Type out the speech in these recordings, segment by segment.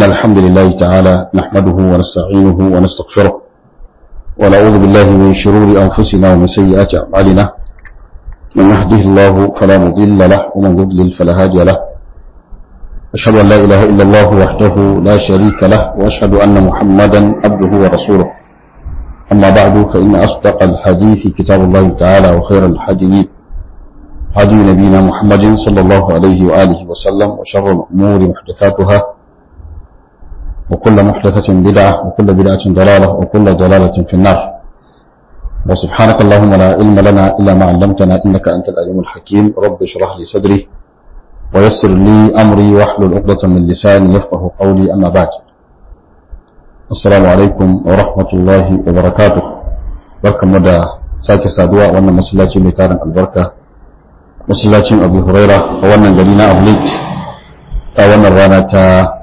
الحمد لله تعالى نحمده ونستعينه ونستغفره ونعوذ بالله من شرور أنفسنا ومن سيئات أعمالنا من يهده الله فلا مضل له ومن يضلل فلا هادي له أشهد أن لا إله إلا الله وحده لا شريك له وأشهد أن محمدا عبده ورسوله أما بعد فإن أصدق الحديث كتاب الله تعالى وخير الحديث هدي نبينا محمد صلى الله عليه وآله وسلم وشر الأمور محدثاتها وكل محدثة بدعة وكل بدعة ضلالة وكل ضلالة في النار وسبحانك اللهم لا علم لنا إلا ما علمتنا إنك أنت العليم الحكيم رب اشرح لي صدري ويسر لي أمري واحلل عقدة من لساني يفقه قولي أما بعد السلام عليكم ورحمة الله وبركاته بركة مدى sake saduwa wannan masallaci mai tarin albarka masallacin abu huraira a wannan gari na ablik a wannan rana ta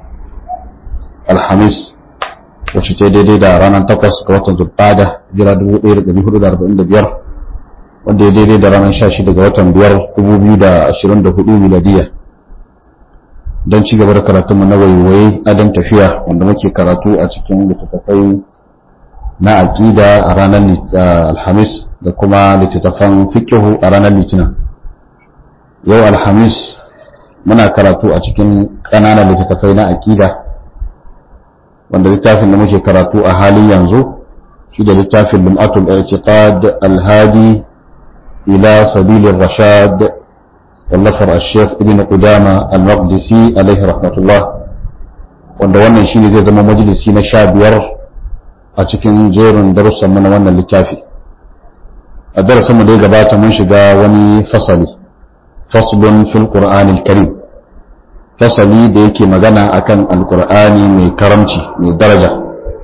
alhamis wacce ta daidai da ranar takwas ga watan zulqada jira 1445 wanda ya daidai da ranar 16 ga watan biyar 2024 miladiya don ci gaba da karatunmu na waiwaye adon tafiya wanda muke karatu a cikin littattafai na aƙida a ranar alhamis da kuma littattafan fikihu a ranar litinin yau alhamis muna karatu a cikin ƙananan littattafai na aƙida wanda littafin da muke karatu a halin yanzu shi da littafin lum'atul i'tiqad alhadi ila sabilir rashad wallafar ash-shaykh ibn qudama al-maqdisi alaihi rahmatullah wanda wannan shine zai zama majalisi na sha biyar a cikin jerin darussan mu na wannan littafi a darasin mu da ya gabata mun shiga wani fasali faslun fil qur'anil karim fasali da yake magana akan alkur'ani mai karamci mai daraja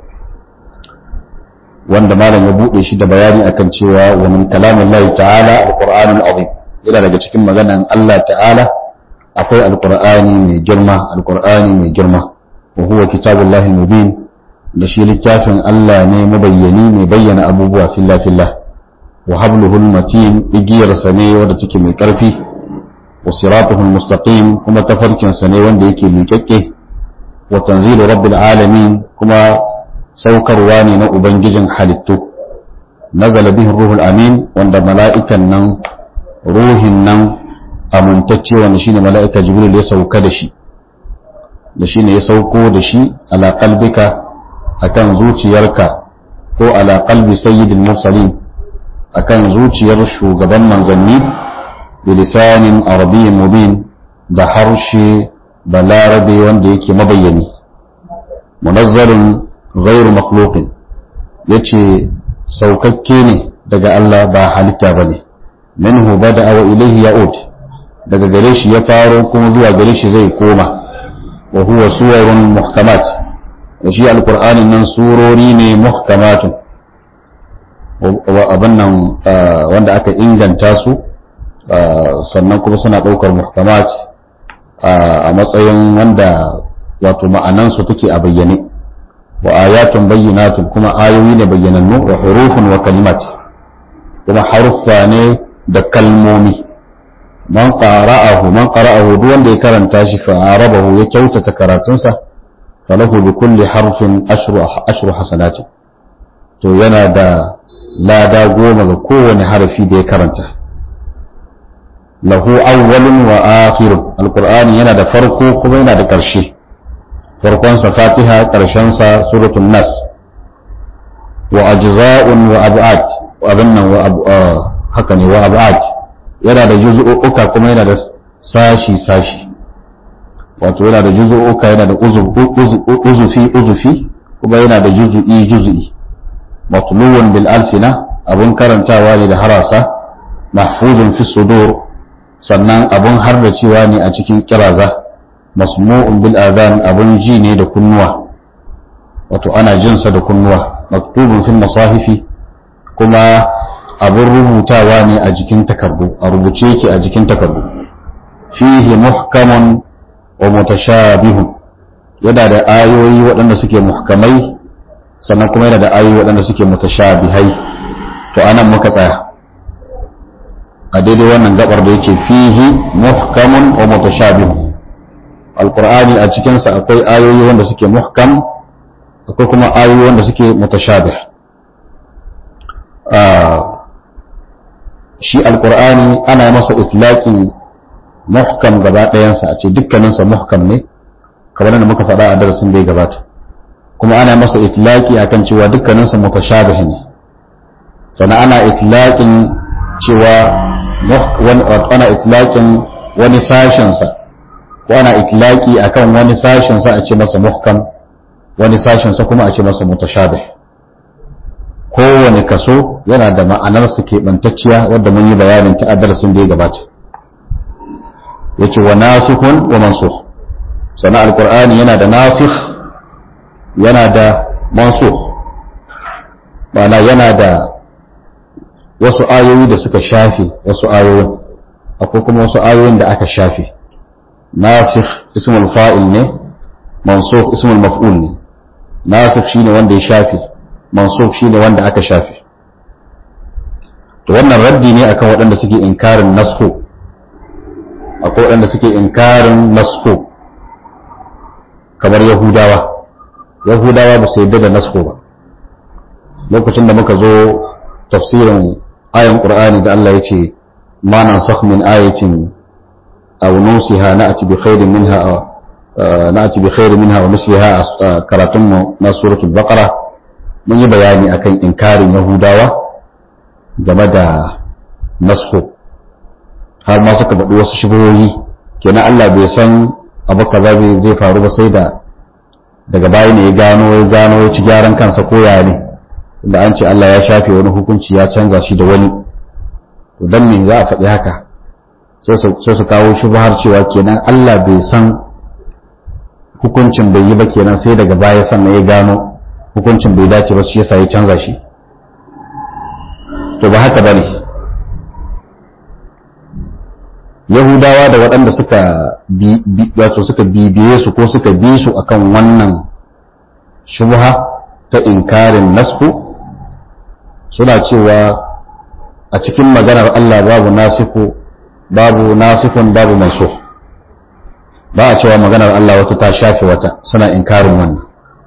wanda malam ya bude shi da bayani akan cewa wa min kalamillahi ta'ala alqur'anul azim yana daga cikin maganan Allah ta'ala akwai alqur'ani mai girma alqur'ani mai girma wa huwa kitabullahi mubin da shi littafin Allah ne mabayyani mai bayyana abubuwa filla filla wa habluhul matin igiyarsa ne wadda take mai karfi وصراطه المستقيم كما تفركن سنة وند يكي ميككي وتنزيل رب العالمين كما سوكر واني نو بنججن حالتو نزل به الروح الأمين وند ملائكة نن روح نن أمنتكي ونشين ملائكة جبريل يسوك دشي دشين يسوكو دشي على قلبك أكن زوتي يركا هو على قلب سيد المرسلين أكن زوتي يرشو قبل منزلين bilisanin arabiyyin mubin da harshe balarabe wanda yake mabayyani munazzalin ghairu makhluqin yace saukakke ne daga Allah ba halitta bane minhu bada'a wa ilayhi ya'ud daga gare shi ya faro kuma zuwa gare shi zai koma wa huwa suwarun muhkamat da shi alqur'anin nan surori ne muhkamatun wa abin nan wanda aka inganta su sannan kuma suna ɗaukar muhkamat a matsayin wanda wato ma'anansu take a bayyane wa ayatun bayyinatun kuma ayoyi ne bayyanannu wa hurufun wa kalimat kuma haruffa ne da kalmomi man qara'ahu man qara'ahu duk wanda ya karanta shi fa arabahu ya kyautata karatunsa falahu bi kulli harfin ashru ashru hasanati to yana da lada goma ga kowane harafi da ya karanta lahu awwalun wa akhirun alqur'ani yana da farko kuma yana da ƙarshe farkon sa fatiha ƙarshen sa suratul nas wa ajza'un wa ab'ad abinnan wa haka ne wa ab'ad yana da juz'uka kuma yana da sashi sashi wato yana da juz'uka yana da uzufi uzufi kuma yana da juz'i juz'i matluwan bil alsina abun karantawa ne da harasa mahfuzun fi sudur sannan abun harbacewa ne a cikin kiraza masmu'un bil adhan abun ji ne da kunnuwa wato ana jinsa da kunnuwa maktubun fil masahifi kuma abun rubutawa ne a jikin takardu a rubuce yake a jikin takardu fihi muhkamun wa mutashabihun yana da ayoyi waɗanda suke muhkamai sannan kuma yana da ayoyi waɗanda suke mutashabihai to anan muka tsaya a daidai wannan gabar da yake fihi muhkamun wa mutashabihun alkur'ani a cikinsa akwai ayoyi wanda suke muhkam akwai kuma ayoyi wanda suke mutashabih shi alkur'ani ana masa itlaqin muhkam gaba ɗayansa a ce dukkaninsa muhkam ne kamar da muka faɗa a darasin da ya gabata kuma ana masa itlaqi akan cewa dukkaninsa mutashabih ne sannan ana itlaqin cewa ana itlaqin wani sashensa ko ana itlaqi akan wani sashensa a ce masa muhkam wani sashensa kuma a ce masa mutashabih kowane kaso yana da ma'anarsa keɓantacciya wadda mun yi bayanin ta a darasin da ya gabata yace wa nasikhun wa mansukh sannan alqur'ani yana da nasikh yana da mansukh ma'ana yana da wasu ayoyi da suka shafe wasu ayoyin akwai kuma wasu ayoyin da aka shafe nasikh ismul fa'il ne mansukh ismul maf'ul ne nasikh shine wanda ya shafe mansukh shine wanda aka shafe to wannan raddi ne akan waɗanda suke inkarin nasxu akwai waɗanda suke inkarin nasxu kamar yahudawa yahudawa ba su yadda da nasxu ba lokacin da muka zo tafsirin ayan qur'ani da Allah ya ce ma nansakh min ayatin aw nusiha na'ti bi khairin minha na'ti bi khairin minha wa misliha karatun mu na suratul baqara mun yi bayani akan inkarin yahudawa game da nasxu har ma suka faɗi wasu shigoyi kenan Allah bai san abu kaza zai faru ba sai da daga baya ne ya gano ya gano ya ci gyaran kansa ko ya ne da an ce Allah ya shafe wani hukunci ya canza shi da wani to dan me za a faɗi haka sai su kawo shubhar cewa kenan Allah bai san hukuncin bai yi ba kenan sai daga baya sannan ya gano hukuncin bai dace ba shi yasa ya canza shi to ba haka bane yahudawa da waɗanda suka wato suka bibiye su ko suka bi su akan wannan shubha ta inkarin nasku suna cewa a cikin maganar Allah babu nasiku babu nasikun babu mansukh ba a cewa maganar Allah wata ta shafe wata suna inkarin wannan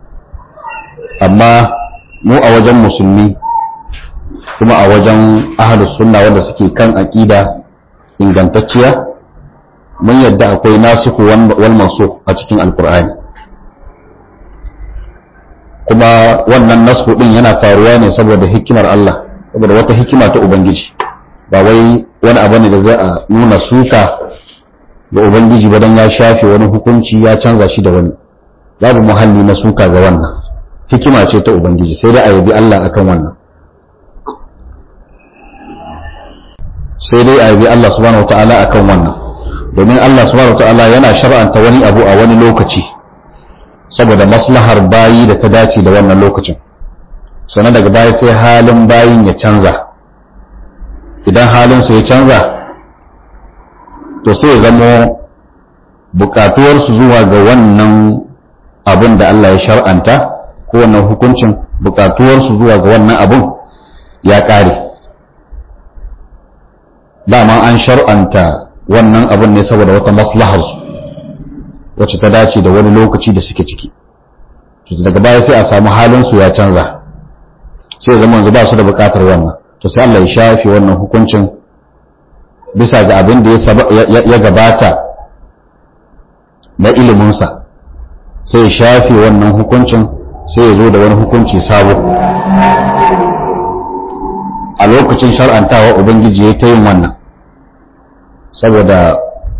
amma mu a wajen musulmi kuma a wajen ahlus sunna wanda suke kan aqida ingantacciya mun yadda akwai nasiku wal mansukh a cikin alqur'ani kuma wannan nasku din yana faruwa ne saboda hikimar Allah saboda wata hikima ta ubangiji ba wai wani abu ne da za a nuna suka ga ubangiji ba dan ya shafe wani hukunci ya canza shi da wani babu muhalli na suka ga wannan hikima ce ta ubangiji sai dai a yabi Allah akan wannan sai dai a yabi Allah subhanahu wataala akan wannan domin Allah subhanahu wataala yana shar'anta wani abu a wani lokaci saboda maslahar bayi da ta dace da wannan lokacin sannan daga baya sai halin bayin ya canza idan halinsu ya canza to sai ya zamo bukatuwarsu zuwa ga wannan abin da Allah ya shar'anta ko wannan hukuncin bukatuwarsu zuwa ga wannan abin ya ƙare dama an shar'anta wannan abin ne saboda wata maslaharsu wacce ta dace da wani lokaci da suke ciki daga baya sai a samu halinsu ya canza sai zama yanzu ba su da bukatar wannan to sai Allah ya shafe wannan hukuncin bisa ga abin da ya gabata na iliminsa sai ya shafe wannan hukuncin sai ya zo da wani hukunci sabo a lokacin shar'antawa ubangiji ya ta yin wannan saboda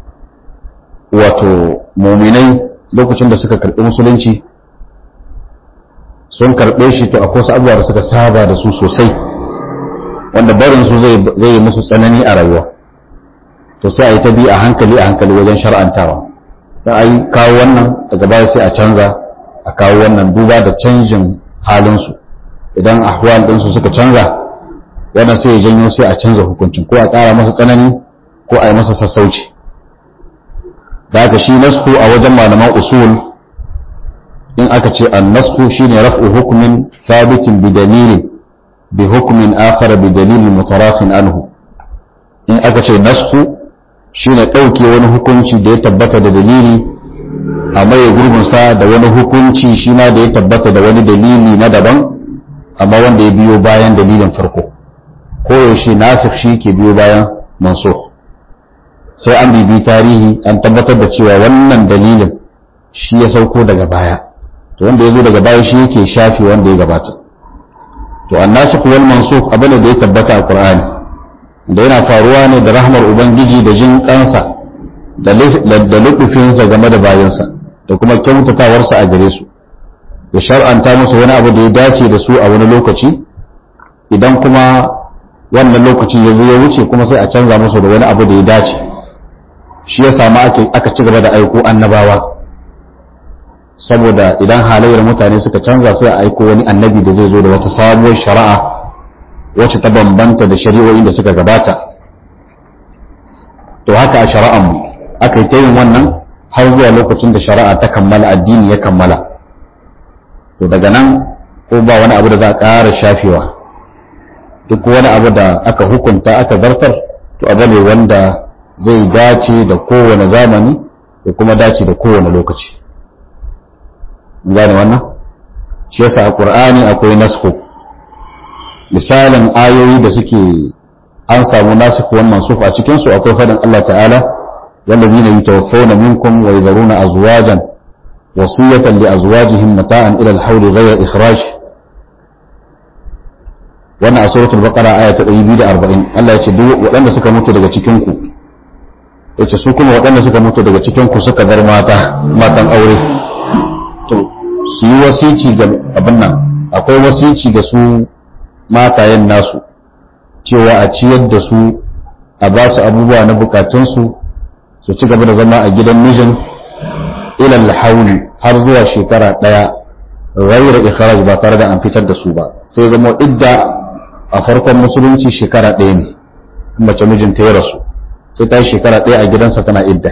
wato muminai lokacin da suka karɓi musulunci sun karɓe shi to akwai wasu abubuwa da suka saba da su sosai wanda barin su zai yi musu tsanani a rayuwa to sai a yi ta bi a hankali a hankali wajen shar'antawa ta a yi kawo wannan daga baya sai a canza a kawo wannan duba da canjin halinsu idan ahwal ɗinsu suka canza wannan sai ya janyo sai a canza hukuncin ko a ƙara masa tsanani ko a yi masa sassauci da haka shi nasku a wajen malaman usul in aka ce an nasku shine raf'u hukmin thabitin bi dalilin bi hukmin akhar bi dalilin mutarafin anhu in aka ce nasku shine ɗauke wani hukunci da ya tabbata da dalili a maye gurbinsa da wani hukunci shi ma da ya tabbata da wani dalili na daban amma wanda ya biyo bayan dalilin farko koyaushe nasir shi ke biyo bayan mansukh sai an bibi tarihi an tabbatar da cewa wannan dalilin shi ya sauko daga baya to wanda ya zo daga baya shi yake shafi wanda ya gabata to annasikh wal mansukh abin da ya tabbata a qur'ani da yana faruwa ne da rahmar ubangiji da jin kansa da lukufinsa game da bayansa da kuma kyautatawarsa a gare su ya shar'anta musu wani abu da ya dace da su a wani lokaci idan kuma wannan lokaci ya zo ya wuce kuma sai a canza musu da wani abu da ya dace shi ya samu aka ci gaba da aiko annabawa saboda idan halayyar mutane suka canza sai a aiko wani annabi da zai zo da wata sabuwar shari'a wacce ta bambanta da shari'o'in da suka gabata to haka a shari'ar mu aka yi ta yin wannan har zuwa lokacin da shari'a ta kammala addini ya kammala to daga nan ko ba wani abu da za a ƙara shafewa duk wani abu da aka hukunta aka zartar to abu ne wanda zai dace da kowane zamani da kuma dace da kowane lokaci gane wannan shi yasa a qur'ani akwai nasku misalin ayoyi da suke an samu nasikh wal mansukh a cikin su akwai fadin Allah ta'ala والذين يتوفون منكم ويذرون أزواجا وصية لأزواجهم متاعا إلى الحول غير إخراج wannan a suratul baqara aya ta 240 Allah ya ce duk waɗanda suka mutu daga cikin ku yace su kuma waɗanda suka mutu daga cikin ku suka bar mata matan aure to su yi wasici ga abin nan akwai wasici ga su matayen nasu cewa a ciyar da su a ba su abubuwa na bukatunsu su ci gaba da zama a gidan mijin ilal hauli har zuwa shekara ɗaya ghayra ikhraj ba tare da an fitar da su ba sai zama idda a farkon musulunci shekara ɗaya ne mace mijinta ya rasu sai ta yi shekara ɗaya a gidansa tana idda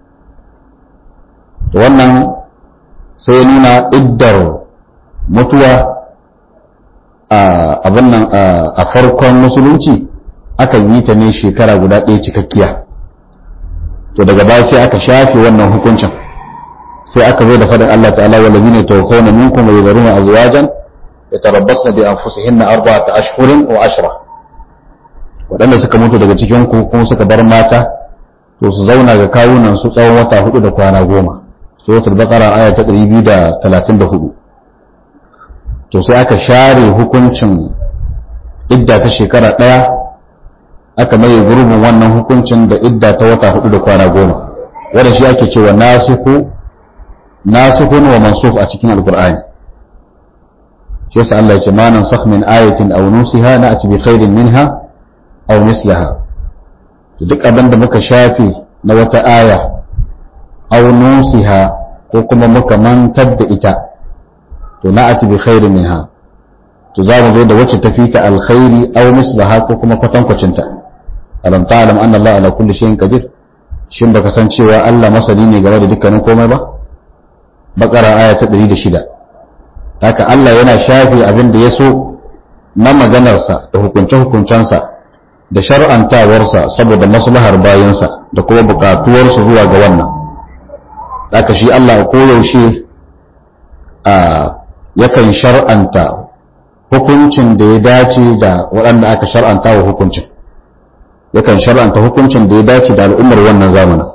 wannan sai nuna iddar mutuwa a abin nan a farkon musulunci akan yi ta ne shekara guda ɗaya cikakkiya to daga baya sai aka shafe wannan hukuncin sai aka zo da faɗin Allah ta'ala wa lazina tawaffawna minkum wa yadharuna azwajan yatarabbasna bi anfusihinna arba'ata ashhurin wa ashra waɗanda suka mutu daga cikin ku kuma suka bar mata to su zauna ga kawunan su tsawon wata hudu da kwana goma suratul baqara aya ta 234 to sai aka share hukuncin idda ta shekara ɗaya aka maye gurbin wannan hukuncin da idda ta wata hudu da kwana goma wanda shi ake cewa nasihu nasihun wa mansukh a cikin alqur'ani shi yasa Allah ya ce ma nansakh min ayatin aw nusiha na'ti bi khairin minha aw mislaha duk abin da muka shafe na wata aya aw nusiha ko kuma muka mantar da ita to na'ti bi khairin minha to za mu zo da wacce tafi ta alkhairi aw mislaha ko kuma kwatankwacinta alam ta'lam anna Allah ala kulli shay'in qadir shin baka san cewa Allah masani ne game da dukkanin komai ba bakara aya ta 106 haka Allah yana shafe abin da ya so na maganarsa da hukunce-hukuncensa da shar'antawarsa saboda maslahar bayansa da kuma bukatuwarsu zuwa ga wannan haka shi Allah koyaushe a yakan shar'anta hukuncin da ya dace da waɗanda aka shar'anta wa hukuncin yakan shar'anta hukuncin da ya dace da al'ummar wannan zamanin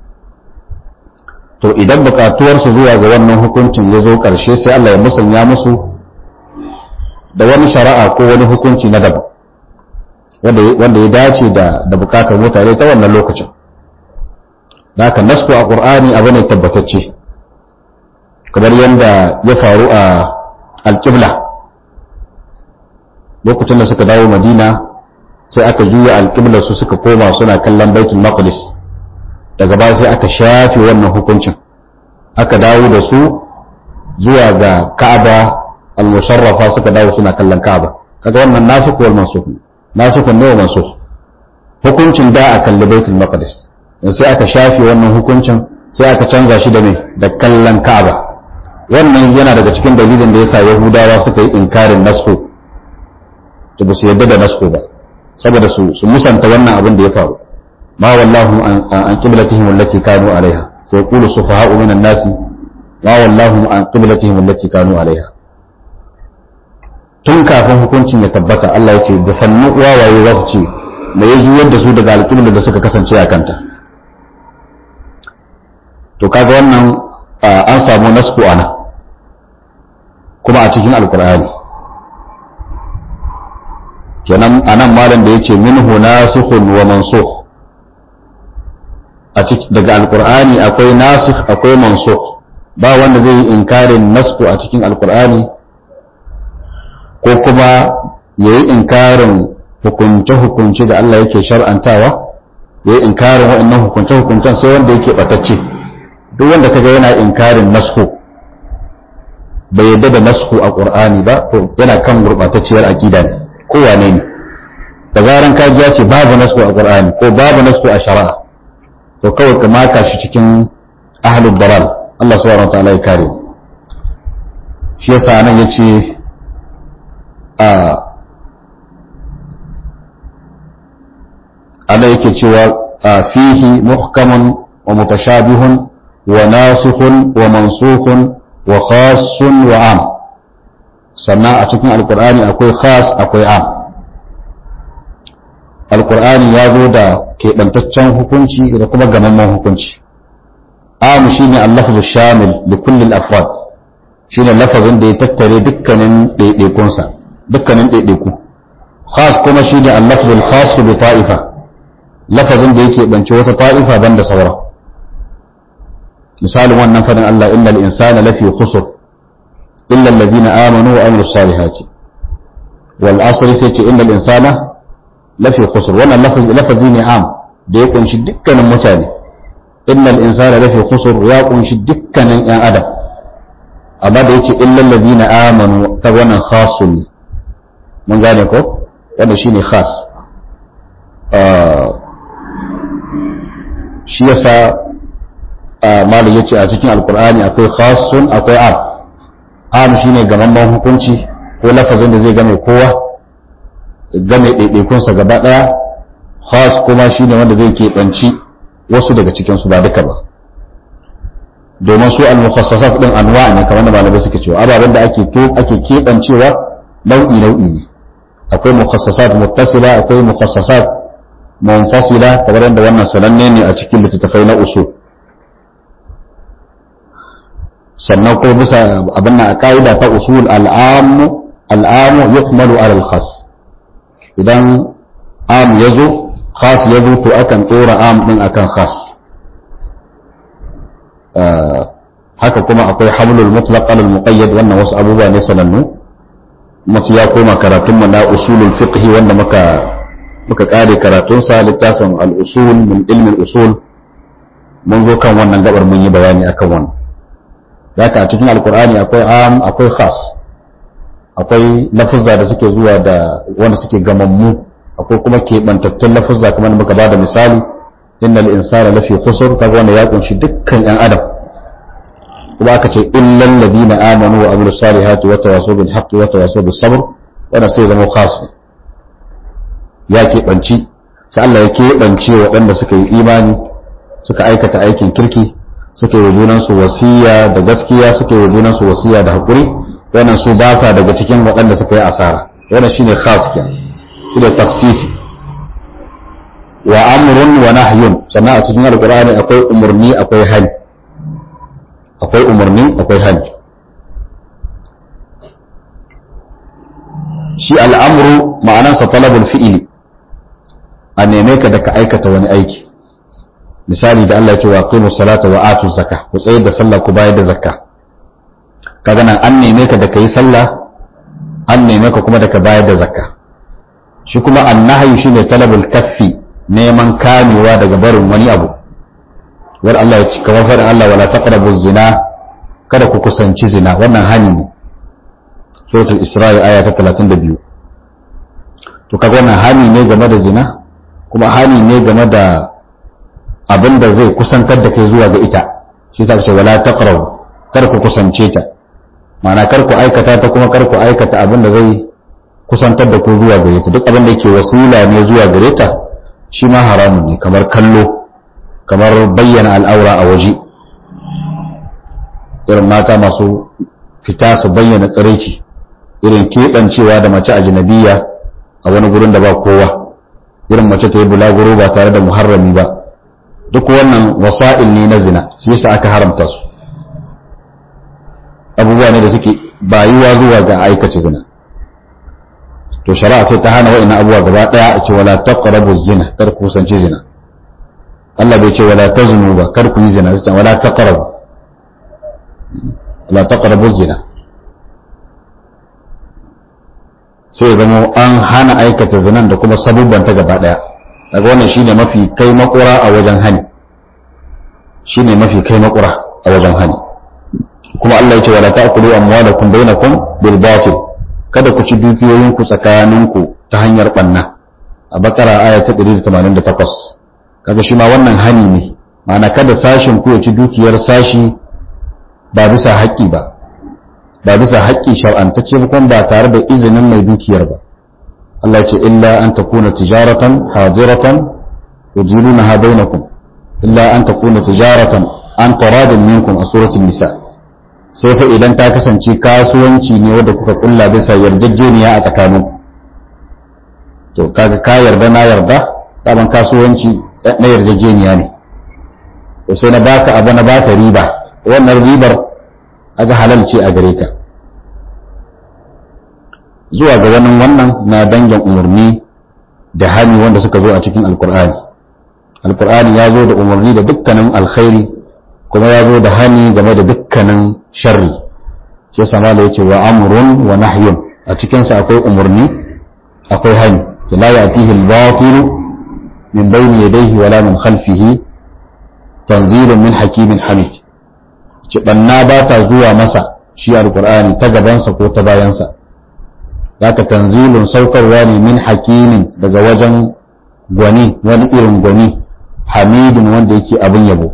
to idan bukatuwarsu zuwa ga wannan hukuncin ya zo ƙarshe sai Allah ya musanya musu da wani shari'a ko wani hukunci na daban wanda ya dace da da bukatar mutane ta wannan lokacin da haka nasku a ƙur'ani abu ne tabbatacce kamar yadda ya faru a alƙibla lokacin da suka dawo madina sai aka juya alƙiblar su suka koma suna kallon baitul maqdis daga baya sai aka shafe wannan hukuncin aka dawo da su zuwa ga ka'aba al-musharrafa suka dawo suna kallon ka'aba kaga wannan nasu wal mansukh nasu ne wa mansukh hukuncin da a kalli baitul maqdis sai aka shafe wannan hukuncin sai aka canza shi da me da kallon ka'aba wannan yana daga cikin dalilin da yasa yahudawa suka yi inkarin nasku to ba su yadda da nasku ba saboda su su musanta wannan abin da ya faru ma wallahu an qiblatihim allati kanu alaiha sai qulu sufaha'u minan nasi ma wallahu an qiblatihim allati kanu alaiha tun kafin hukuncin ya tabbata Allah ya ce da sannu wawaye za su ce me ya juyar da su daga alƙiblar da suka kasance a kanta to kaga wannan an samu nasku ana kuma a cikin alkur'ani kenan anan malam da yace minhu nasikhun wa mansukh a cikin daga alkur'ani akwai nasikh akwai mansukh ba wanda zai yi inkarin nasku a cikin alkur'ani ko kuma yayi inkarin hukunce-hukunce da Allah yake shar'antawa yayi inkarin waɗannan hukunce-hukuncen sai wanda yake batacce duk wanda kaga yana inkarin nasku bai yadda da nasku a qur'ani ba to yana kan gurbatacciyar aqida ne ko wane ne da zaran ka ji ce babu nasku a qur'ani ko babu nasku a shari'a to kawai ka maka shi cikin ahlul dalal Allah subhanahu wataala ya kare shi yasa nan yace a Allah yake cewa fihi muhkamun wa mutashabihun وناسخ ومنسوخ وخاص وعام sannan a cikin alkur'ani akwai khas akwai am alkur'ani ya zo da keɓantaccen hukunci da kuma gamamman hukunci am shine al-lafzu shamil li kulli al-afrad shine lafazin da ya tattare dukkanin ɗaiɗaikunsa dukkanin ɗaiɗaiku khas kuma shine al-lafzu al-khas bi ta'ifa lafazin da yake bance wata ta'ifa banda sauran misalin wannan fadin Allah innal insana lafi khusr illa alladhina amanu wa amilus salihati wal asr sai ce innal insana lafi khusr wannan lafazi lafazi ne am da ya kunshi dukkanin mutane innal insana lafi khusr ya kunshi dukkanin yan adam amma da yace illa alladhina amanu ta wannan khasun ne mun gane ko wannan shine khas shi yasa malam yace a cikin alkur'ani akwai khasun akwai am am shine gamamman hukunci ko lafazin da zai game kowa game ɗaiɗaikunsa gaba ɗaya khas kuma shine wanda zai keɓanci wasu daga cikin su ba duka ba domin su al-mukhassasat din anwa ne kamar da malamai suke cewa ababen da ake to ake keɓancewa nau'i nau'i ne akwai mukhassasat muttasila akwai mukhassasat munfasila kamar yadda wannan sananne ne a cikin littattafai na usul sannan ko bisa abin na ka'ida ta usul al'amu al'amu yuhmalu ala al-khas idan am yazo khas yazo to akan tsora am din akan khas haka kuma akwai hablul mutlaq al muqayyad wannan wasu abubuwa ne sanannu mutu ya koma karatun mu na usulul fiqh wanda muka muka kare karatun sa littafin al usul min ilmi al usul mun zo kan wannan gabar mun yi bayani akan wannan zaka a cikin alkur'ani akwai am akwai khas akwai lafuzza da suke zuwa da wanda suke gamammu akwai kuma keɓantattun lafuzza kamar muka ba da misali innal insana lafi khusr kaga wanda ya kunshi dukkan yan adam kuma aka ce illal ladina amanu wa amilus salihati wa tawasaw bil haqqi wa tawasaw bis sabr wanda sai zama khas ya keɓanci sai Allah ya keɓance waɗanda suka yi imani suka aikata aikin kirki suke wa junansu wasiya da gaskiya suke wa junansu wasiya da haƙuri wannan su ba sa daga cikin waɗanda suka yi asara wannan shine khas ke shine tafsisi wa amrun wa nahyun sannan a cikin alqur'ani akwai umurni akwai hali akwai umurni akwai hali shi al'amru ma'anansa talabul fi'ili a neme ka da ka aikata wani aiki misali da Allah ya ce wa aqimu salata wa atu zakka ku tsayar da sallah ku bayar da zakka kaga nan an neme ka da kai sallah an neme ka kuma da ka bayar da zakka shi kuma annahyu shine talabul kaffi neman kamewa daga barin wani abu war Allah ya ce kamar faɗin Allah wala taqrabu zina kada ku kusanci zina wannan hani ne suratul isra'i aya ta 32 to kaga wannan hani ne game da zina kuma hani ne game da abin da zai kusantar da kai zuwa ga ita shi sa ce wala taqrabu kar ku kusance ta ma'ana kar ku aikata ta kuma kar ku aikata abin da zai kusantar da ku zuwa gare ta duk abin da yake wasila ne zuwa gare ta shi ma haramun ne kamar kallo kamar bayyana al'aura a waje irin mata masu fita su bayyana tsiraici irin keɓancewa da mace ajnabiya a wani gurin da ba kowa irin mace ta yi bulaguro ba tare da muharrami ba duk wannan wasa'il ne na zina su yasa aka haramta su abubuwa ne da suke bayuwa zuwa ga aikace zina to shari'a sai ta hana wa'annan abubuwa gaba daya a ce wala taqrabu zina kar ku kusanci zina Allah bai ce wala taznu ba kar ku yi zina sai wala taqrabu wala taqrabu zina sai ya zama an hana aikata zinan da kuma sabubban ta gaba daya daga wannan shine mafi kai makura a wajen hani shine mafi kai makura a wajen hani kuma Allah ya ce wala ta'kulu amwalakum bainakum bil batil kada ku ci dukiyoyinku tsakaninku ta hanyar banna a bakara aya ta 188 kaga shi ma wannan hani ne ma'ana kada sashin ku ya ci dukiyar sashi ba bisa haƙƙi ba ba bisa haƙƙi shar'antacce ba kuma ba tare da izinin mai dukiyar ba Allah ya ce illa an takuna tijaratan hadiratan tujilunaha bainakum illa an takuna tijaratan an taradin minkum a suratul nisa sai fa idan ta kasance kasuwanci ne wanda kuka kulla bisa yarjejeniya a tsakanin to kaga ka yarda na yarda daban kasuwanci na yarjejeniya ne to sai na baka abu na baka riba wannan ribar aga halal ce a gare ka zuwa ga wannan wannan na dangin umarni da hani wanda suka zo a cikin alkur'ani alkur'ani ya zo da umarni da dukkanin alkhairi kuma ya zo da hani game da dukkanin sharri shi yasa mala yace wa amrun wa nahyun a cikin sa akwai umarni akwai hani la ya'tihi al-batil min bayni yadayhi wala min khalfihi tanzilun min hakimin hamid ci banna ba ta zuwa masa shi alqur'ani ta gabansa ko ta bayansa zaka tanzilun saukarwa ne min hakimin daga wajen gwani wani irin gwani hamidin wanda yake abin yabo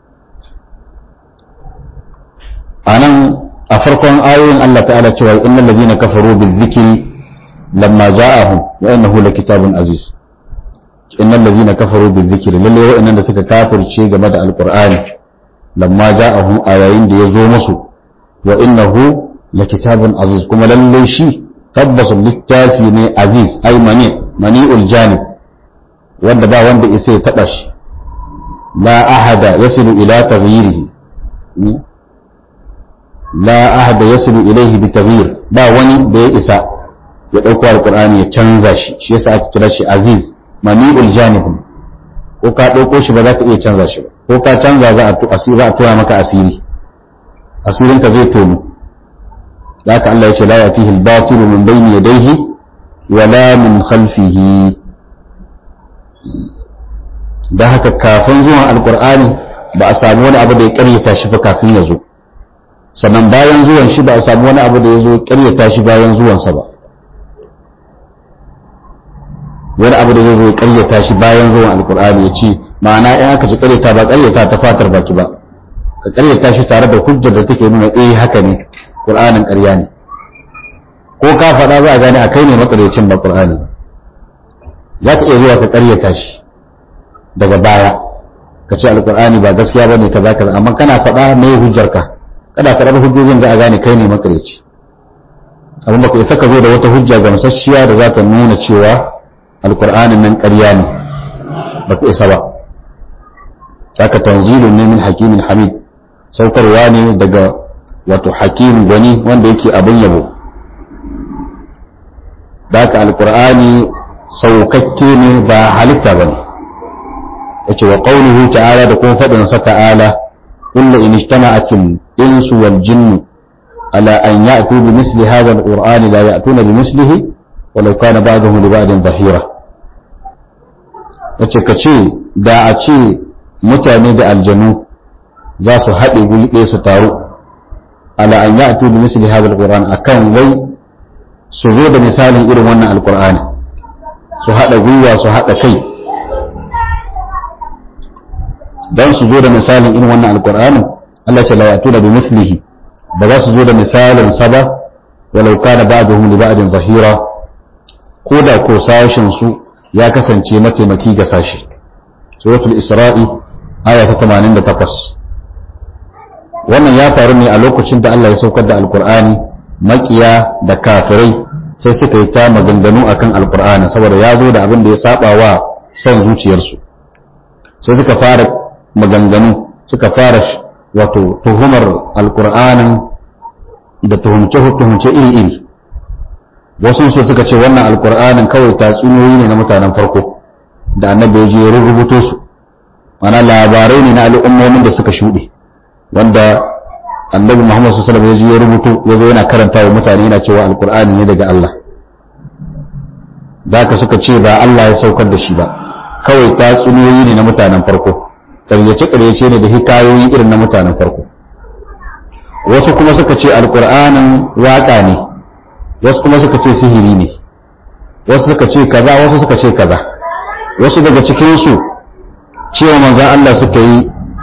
anan a farkon ayoyin Allah ta'ala cewa innal ladina kafaru bizikri lamma ja'ahum wa innahu lakitabun aziz innal ladina kafaru bizikri lalle wa'annan da suka kafirce game da alqur'ani lamma ja'ahum a yayin da ya zo musu wa innahu lakitabun aziz kuma lalle shi tabbas littafi ne aziz ay mani mani'ul janib wanda ba wanda isa ya taba shi la ahada yasilu ila taghyirihi la ahada yasilu ilayhi bi taghyir ba wani da ya isa ya dauko alqur'ani ya canza shi shi yasa aka kira shi aziz mani'ul janib ko ka dauko shi ba za ka iya canza shi ba ko ka canza za a za a tura maka asiri asirin ka zai tono da haka Allah ya ce la yatihi al-batil min bayni yadayhi wala min khalfihi da haka kafin zuwan alqur'ani ba a samu wani abu da ya karyata shi ba kafin ya zo sannan bayan zuwan shi ba a samu wani abu da ya zo ya karyata shi bayan zuwansa ba wani abu da zai zo ya karyata shi bayan zuwan alqur'ani ya ce ma'ana in aka ci karyata ba karyata ta fatar baki ba ka karyata shi tare da hujjar da take nuna eh haka ne qur'anin ƙarya ne ko ka faɗa za a gane a kai ne makaryacin ba qur'ani za ka iya zuwa ka karyata shi daga baya ka ce alqur'ani ba gaskiya bane kaza kaza amma kana faɗa me hujjar ka kada ka raba hujjojin da a gane kai ne makaryaci abin baka isa ka zo da wata hujja gamsasshiya da za ta nuna cewa alqur'anin nan ƙarya ne baka isa ba haka tanzilun ne min hakimin hamid saukarwa ne daga wato hakim gwani wanda yake abin yabo da haka alkur'ani saukakke ne ba halitta ba ne yace wa qawluhu ta'ala da kuma faɗin sa ta'ala kullu in ijtama'atil insu wal jinnu ala an ya'tu bi misli hadha alqur'ani la ya'tuna bi mislihi walau kana ba'dhum li ba'din dhahira yace kace da a ce mutane da aljanu za su haɗe guri ɗaya su taru ala an ya'tu bi misli hadha alquran akan wai su zo da misalin irin wannan alqur'ani su haɗa gwiwa su haɗa kai dan su zo da misalin irin wannan alqur'ani Allah ce la ya'tu bi mislihi ba za su zo da misalin sa ba walau kana ba'dhum li ba'din zahira ko da ko sashin su ya kasance mataimaki ga sashi suratul isra'i aya ta 88 wannan ya faru ne a lokacin da Allah ya saukar da alkur'ani makiya da kafirai sai suka yi ta maganganu akan alkur'ani saboda ya zo da abin da ya saba wa son zuciyarsu sai suka fara maganganu suka fara wato tuhumar alkur'anin da tuhumce-tuhumce iri-iri wasu su suka ce wannan alkur'anin kawai tatsuniyoyi ne na mutanen farko da annabi ya je ya rubuto su mana labarai ne na al'ummomin da suka shuɗe wanda annabi muhammad su salama ya je ya rubuto ya zo yana karanta wa mutane yana cewa alkur'ani ne daga allah za ka suka ce ba allah ya saukar da shi ba kawai tatsuniyoyi ne na mutanen farko ƙaryace-ƙaryace ne da hikayoyi irin na mutanen farko wasu kuma suka ce alkur'anin waƙa ne wasu kuma suka ce sihiri ne wasu suka ce kaza wasu suka ce kaza wasu daga cikinsu cewa manzan Allah suka yi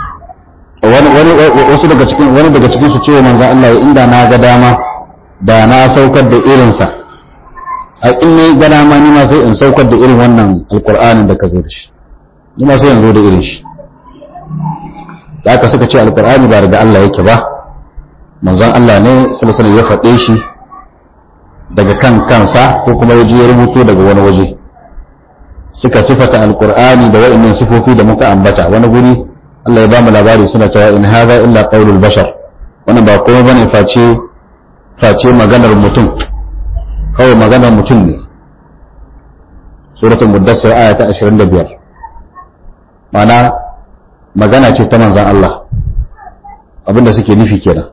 wasu daga cikin wani daga cikinsu cewa manzan Allah ya inda na ga dama da na saukar da irinsa a in ne ga dama ni ma sai in saukar da irin wannan alkur'anin da ka zo da shi ni ma sai in zo da irin shi da aka suka ce alkur'ani ba daga Allah yake ba manzon Allah ne sallallahu ya faɗe shi daga kan kansa ko kuma ya je ya rubuto daga wani waje suka sifata alkur'ani da wa'annan sifofi da muka ambata wani guri Allah ya bamu labari suna cewa in hadha illa qaulul bashar wannan ba komai bane face face maganar mutum kawai maganar mutum ne suratul muddassir aya ta 25 ma'ana magana ce ta manzon Allah abinda suke nufi kenan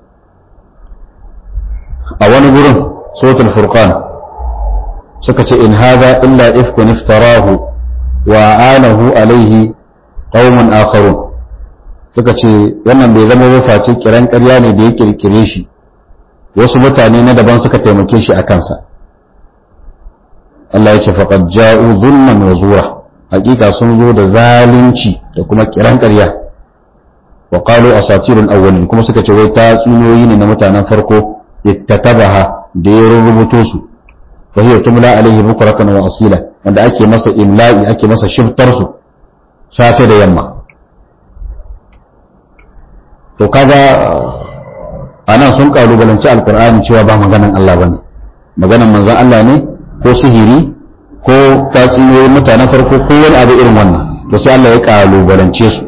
a wani gurin suratul furqan suka ce in hadha illa ifkun iftarahu wa anahu alaihi qaumun akharun suka ce wannan bai zama ba face kiran ƙarya ne da ya kirkire shi wasu mutane na daban suka taimake shi a kansa Allah ya ce faqad ja'u dhulman wa zura hakika sun zo da zalunci da kuma kiran ƙarya wa qalu asatirul awwalin kuma suka ce wai ta tsunoyi ne na mutanen farko ittatabaha da ya rubuto su fa hiya tumla alaihi bukratan wa asila wanda ake masa imla'i ake masa shiftar su safe da yamma to kaga anan sun kalubalanci alqur'ani cewa ba maganan Allah bane maganan manzon Allah ne ko sihiri ko tatsuniyoyin mutanen farko ko wani abu irin wannan to sai Allah ya kalubalance su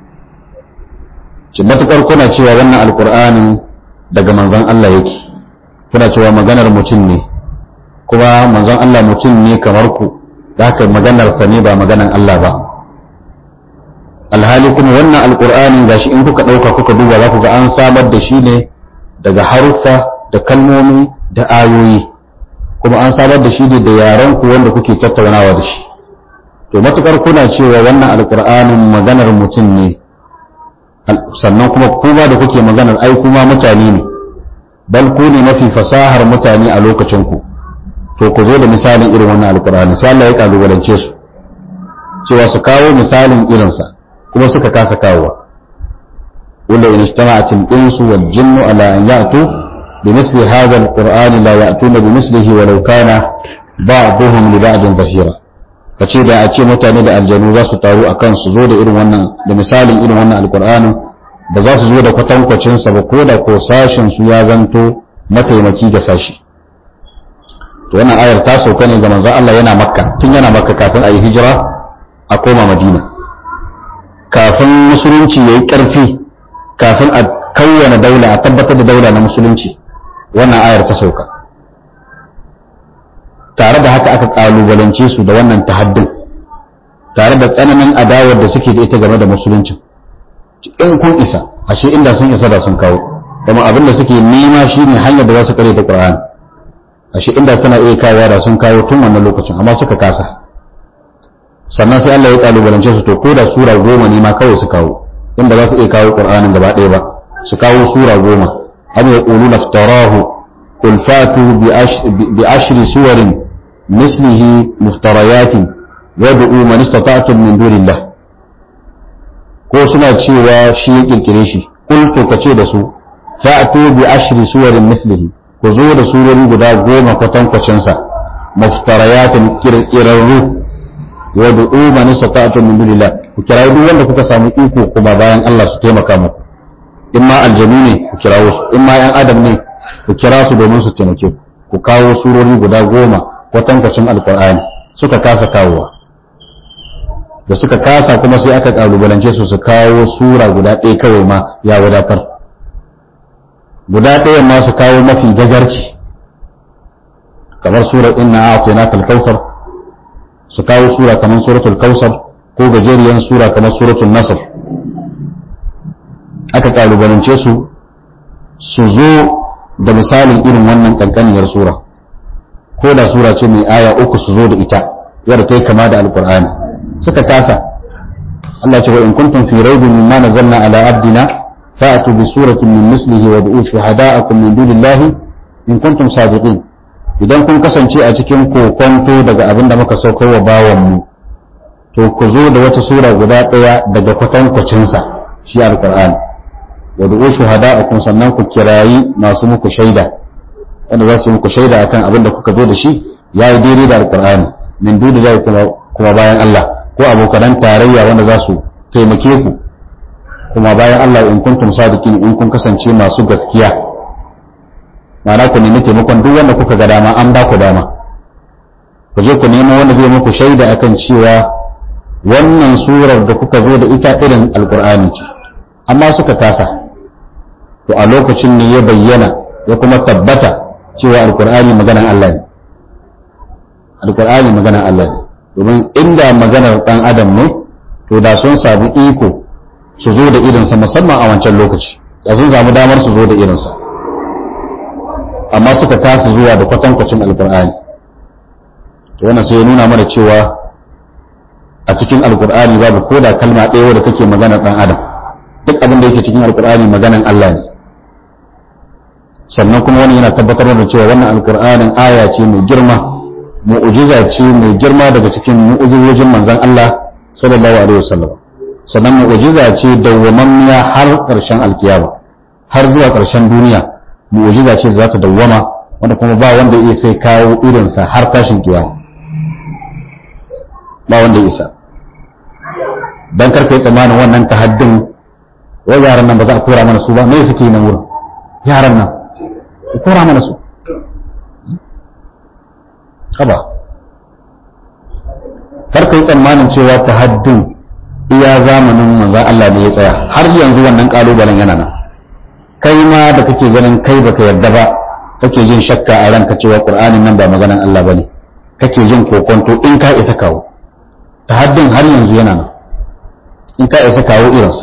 ci matukar kuna cewa wannan alqur'anin daga manzon Allah yake kuna cewa maganar mutum ne kuma manzon Allah mutum ne kamar ku da haka maganarsa ne ba maganar Allah ba alhali kuma wannan alkur'anin gashi in kuka ɗauka kuka duba za ku ga an samar da shi ne daga haruffa da kalmomi da ayoyi kuma an samar da shi ne da yaran ku wanda kuke tattaunawa da shi to matukar kuna cewa wannan alkur'anin maganar mutum ne sannan kuma kuma da kuke maganar ai kuma mutane ne bal ku ne mafi fasahar mutane a lokacin ku to ku zo da misalin irin wannan alkur'ani sai Allah ya kalubalance su cewa su kawo misalin irinsa kuma suka kasa kawowa wanda in ijtama'at al-insu wal jinnu ala an ya'tu bi misli hadha al-qur'an la ya'tuna bi mislihi walau kana ba'dhum li ba'din dhahira kace da a ce mutane da aljanu za su taru akan su zo da irin wannan da misalin irin wannan alqur'anin ba za su zo da kwatankwacin sa ba ko da ko sashin su ya zanto mataimaki ga sashi to wannan ayar ta sauka ne ga manzon Allah yana makka tun yana makka kafin a yi hijira a koma madina kafin musulunci ya yi ƙarfi kafin a kawwana daula a tabbatar da daula na musulunci wannan ayar ta sauka tare da haka aka ƙalubalance su da wannan tahaddin tare da tsananin adawar da suke da ita game da musulunci in kun isa ashe inda sun isa da sun kawo kuma abin da suke nema shine hanyar da za su kare ta Qur'ani ashe inda suna iya kawo da sun kawo tun wannan lokacin amma suka kasa sannan sai Allah ya kalubalance su to ko da sura goma ne ma kawai su kawo inda za su iya kawo Qur'anin gaba ɗaya ba su kawo sura goma am yaquluna iftarahu qul fatu bi ashri suwarin mislihi muftariyatin wad'u man istata'tum min dunillah ko suna cewa shi ya kirkire shi kul to kace da su fa'tu bi ashri suwarin mislihi ku zo da surori guda goma kwatankwacinsa muftariyatin kirkirarru wa du'u man istata'tum min dunillah ku kira duk wanda kuka samu iko kuma bayan Allah su taimaka muku in ma aljanu ne ku kirawo su in ma yan adam ne ku kira su domin su taimake ku ku kawo surori guda goma kwatankwacin alkur'ani suka kasa kawowa da suka kasa kuma sai aka kalubalance su su kawo sura guda ɗaya kawai ma ya wadatar guda ɗayan ma su kawo mafi gajarci kamar surar inna a'tainaka al-kautsar su kawo sura kamar suratul kautsar ko gajeriyan sura kamar suratul nasr aka kalubalance su su zo da misalin irin wannan kankaniyar sura ko da sura ce mai aya uku su zo da ita wadda ta yi kama da alkur'ani suka kasa Allah ce wa in kuntum fi raibin mimma nazzalna ala abdina fa'atu bi suratin min mislihi wa du'u shuhada'akum min dunillahi in kuntum sadiqin idan kun kasance a cikin kokonto daga abin da muka saukar wa bawan mu to ku zo da wata sura guda daya daga kwatankwacin sa shi alkur'ani wa du'u shuhada'akum sannan ku kirayi masu muku shaida wanda za su yi muku shaida akan abin da kuka zo da shi yayi daidai da alkur'ani min dunillahi kuma kuma bayan Allah ko abokanan tarayya wanda za su taimake ku kuma bayan Allah in kuntum sadiqin in kun kasance masu gaskiya ma'ana ku nemi taimakon duk wanda kuka ga dama an ba ku dama ku je ku nemo wanda zai muku shaida akan cewa wannan surar da kuka zo da ita irin alkur'ani ce amma suka kasa to a lokacin ne ya bayyana ya kuma tabbata cewa alkur'ani maganan Allah ne alkur'ani maganan Allah ne domin inda maganar ɗan adam ne to da sun samu iko su zo da irinsa musamman a wancan lokaci da sun samu damar su zo da irinsa amma suka kasa zuwa da kwatankwacin alkur'ani to wannan sai ya nuna mana cewa a cikin alkur'ani babu ko da kalma ɗaya wadda take maganar ɗan adam duk abin da yake cikin alkur'ani maganan Allah ne sannan kuma wani yana tabbatar da cewa wannan alkur'anin aya ce mai girma mu'ujiza ce mai girma daga cikin mu'ujizojin manzon Allah sallallahu alaihi wasallam sannan mu'ujiza ce dawwamammiya har ƙarshen alkiyama har zuwa ƙarshen duniya mu'ujiza ce za ta dawwama wanda kuma ba wanda ya sai kawo irinsa har tashin kiyama ba wanda ya isa dan karka yi tsammanin wannan tahaddin wai yaran nan ba za a kora mana su ba me suke yi nan wurin yaran nan ku kora mana su haba kar ka yi tsammanin cewa ta haddin iya zamanin manzan Allah ne ya tsaya har yanzu wannan kalubalen yana nan kai ma da kake ganin kai baka yarda ba kake yin shakka a ranka cewa qur'anin nan ba maganan Allah bane kake yin kokonto in ka isa kawo ta haddin har yanzu yana nan in ka isa kawo irinsa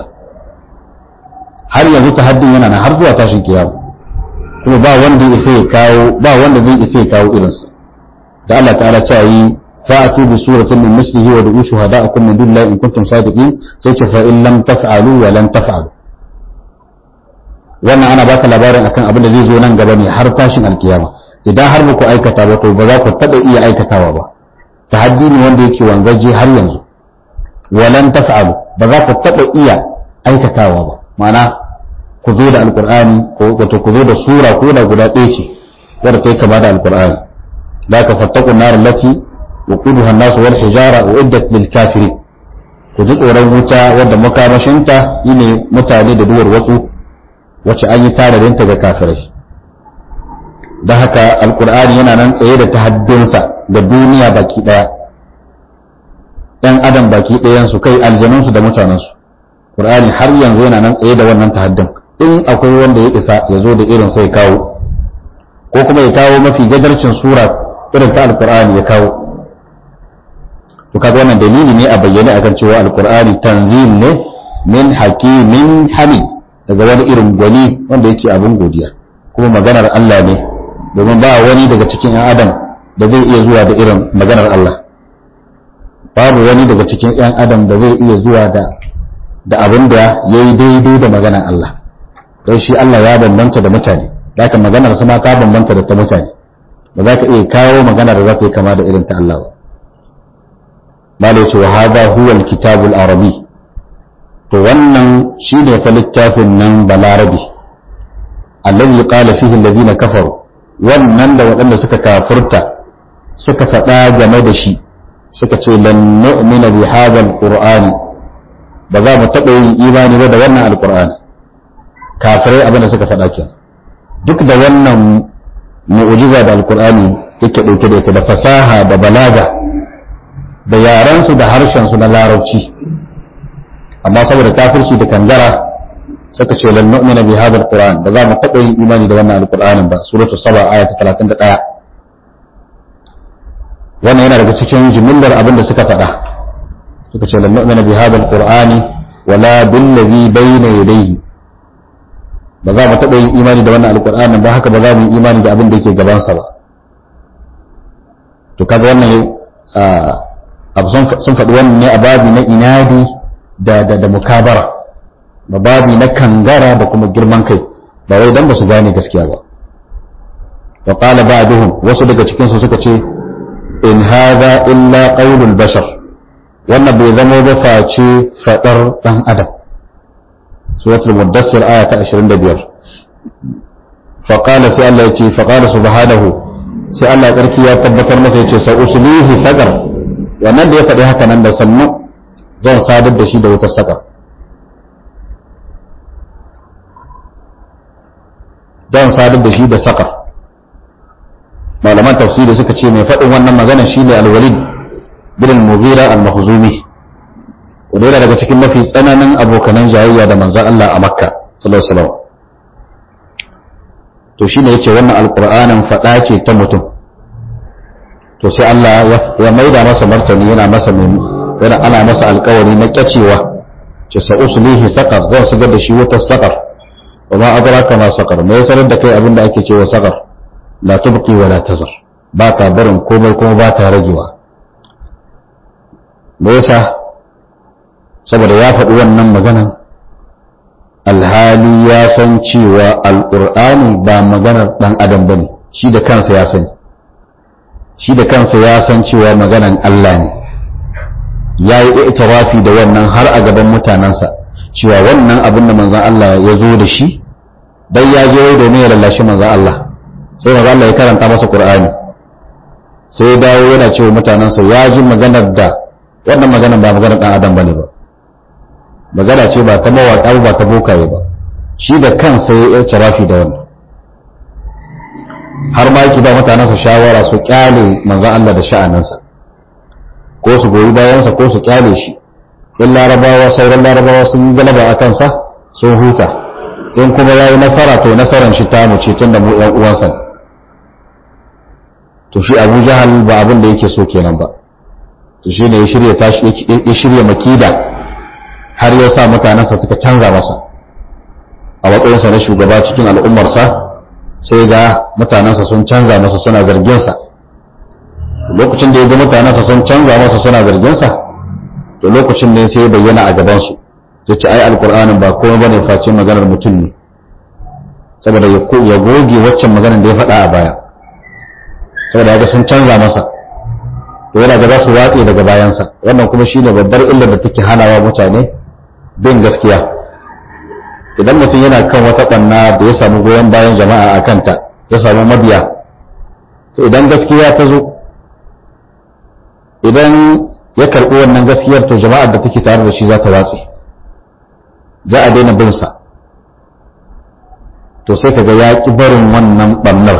har yanzu ta haddin yana nan har zuwa tashin kiyama kuma ba wanda ya isa ya kawo ba wanda zai isa ya kawo irinsa da Allah ta'ala ta yi fa'atu bi suratin min mislihi wa du'u shuhada'akum min dunillahi in kuntum sadiqin sai ce fa in lam taf'alu wa lan taf'alu wannan ana baka labarin akan abin da zai zo nan gaba ne har tashin alkiyama idan har muku aikata ba to ba za ku taba iya aikatawa ba tahaddi ne wanda yake wanzaje har yanzu wa lan taf'alu ba za ku taba iya aikatawa ba ma'ana ku zo da alqur'ani ko wato ku zo da sura ko da guda ɗaya ce wadda ta yi kama da alqur'ani ذاك فاتقوا النار التي وقودها الناس والحجارة وعدت للكافرين كجد ورن wuta wadda makamashinta yine mutane da duwar wasu wacce an yi tararinta ga kafirai don haka alkur'ani yana nan tsaye da tahaddinsa da duniya baki daya ɗan adam baki ɗayansu kai aljanunsu da mutanensu ƙur'ani har yanzu yana nan tsaye da wannan tahaddin in akwai wanda ya isa ya zo da irin sai kawo ko kuma ya kawo mafi gajarcin sura irin ta alkur'ani ya kawo to kaga wannan dalili ne a bayyane akan cewa alkur'ani tanzil ne min hakimin hamid daga wani irin gwani wanda yake abin godiya kuma maganar Allah ne domin ba wani daga cikin ‘yan adam da zai iya zuwa da irin maganar Allah babu wani daga cikin ‘yan adam da zai iya zuwa da da abin da ya yi daidai da maganar Allah don shi Allah ya bambanta da mutane zaka maganar sama ta bambanta da ta mutane ba za ka iya kawo magana da za ka yi kama da irin ta Allah ba mala ya ce wa hada huwa alkitabul arabi to wannan shi ne fa littafin nan balarabi allazi qala fihi alladhina kafaru wannan da waɗanda suka kafurta suka faɗa game da shi suka ce lan nu'mina bi hadha alqur'ani ba za mu taɓa yin imani ba da wannan alqur'ani kafirai abin da suka faɗa kenan duk da wannan mu'ujiza da alkur'ani yake ɗauke da ita da fasaha da balaga da yarensu da harshensu na larabci amma saboda kafirci da kangara suka ce lan nu'mina bi hadha alquran ba za mu taɓa yin imani da wannan alqur'anin ba suratul saba aya ta 31 wannan yana daga cikin jimillar abin da suka faɗa suka ce lan nu'mina bi hadha alqur'ani wala bil ladhi bayna yadayhi ba za mu taɓa yin imani da wannan alqur'anin ba haka ba za mu yi imani da abin da yake gabansa ba to kaga wannan abu sun faɗi wannan ne a babi na inadi da da da mukabara da babi na kangara da kuma girman kai ba wai dan ba su gane gaskiya ba wa qala ba'duhum wasu daga cikin su suka ce in hadha illa qaulul bashar wannan bai zama ba face fadar dan adam suratul mudassir aya ta 25 fa qala sai Allah yace fa qala subhanahu sai Allah tsarki ya tabbatar masa yace sa uslihi sagar wannan da ya faɗi haka nan da sannu zan sadar da shi da wutar sagar zan sadar da shi da saƙar malaman tafsiri suka ce mai faɗin wannan magana shi ne alwalid bin al-mughira al-mahzumi wanda yana daga cikin mafi tsananin abokanan jayayya da manzon Allah a makka sallallahu alaihi wasallam to shine yace wannan alqur'anin faɗa ce ta mutum to sai Allah ya maida masa martani yana masa yana ana masa alƙawari na kyacewa ce sa uslihi saqar zan shigar da shi wutar saqar wa ma adraka ma saqar me sanar da kai abin da ake cewa saqar la tubqi wa la tazar ba ta barin komai kuma ba ta ragewa me yasa saboda ya faɗi wannan maganan alhali ya san cewa alqur'ani ba maganar dan adam bane shi da kansa ya sani shi da kansa ya san cewa maganan Allah ne ya yi itirafi da wannan har a gaban mutanensa cewa wannan abin da manzan Allah ya zo da shi dai ya je wai domin ya lallashi manzan Allah sai manzan Allah ya karanta masa Qur'ani sai ya dawo yana cewa mutanensa ya ji maganar da wannan maganar ba maganar dan adam bane ba magana ce ba ta mawaƙa ba ta bokaye ba shi da kansa ya yi itirafi da wannan har ma yake ba mutanensa shawara su kyale manzan Allah da sha'aninsa ko su goyi bayansa ko su kyale shi in larabawa sauran larabawa sun yi galaba a kansa sun huta in kuma ya yi nasara to nasaran shi ta mu ce tun da mu ‘yan uwansa ne to shi abu jahal ba abin da yake so kenan ba to shi ne ya shirya makida har ya sa mutanensa suka canza masa a matsayinsa na shugaba cikin al'ummarsa sai ga mutanensa sun canza masa suna zarginsa lokacin da ya ga mutanensa sun canza masa suna zarginsa to lokacin ne sai ya bayyana a gabansu ya ce ai alkur'anin ba komai bane face maganar mutum ne saboda ya goge waccan maganar da ya faɗa a baya saboda ya ga sun canza masa to yana ga za su watse daga bayansa wannan kuma shine babbar illar da take hanawa mutane bin gaskiya idan mutum yana kan wata ɓanna da ya samu goyon bayan jama'a a kanta ya samu mabiya to idan gaskiya ta zo idan ya karɓi wannan gaskiyar to jama'ar da take tare da shi za ta watse za a daina bin sa to sai kaga ya ƙi barin wannan ɓannar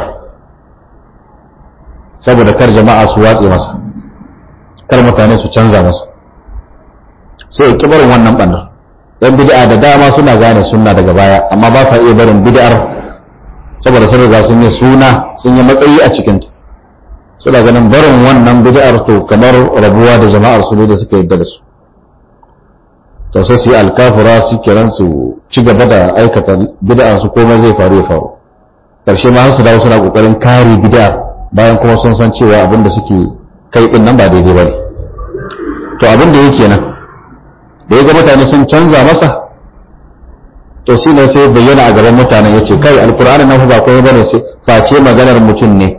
saboda kar jama'a su watse masa kar mutane su canza masa sai ya ƙi barin wannan ɓannar yan bid'a da dama suna gane sunna daga baya amma ba sa iya barin bid'ar saboda sun riga sun yi suna sun yi matsayi a cikinta suna ganin barin wannan bid'ar to kamar rabuwa da jama'ar su ne da suka yadda da su to sai su yi alkafura su kiran su ci gaba da aikata bid'ar su komai zai faru ya faru karshe ma su dawo suna kokarin kare bid'ar bayan kuma sun san cewa abin da suke kai din nan ba daidai bane to abin da yake nan da ya ga mutane sun canza masa to shi ne sai bayyana a gaban mutanen ya ce kai alkur'ani nan ba komai bane sai face maganar mutum ne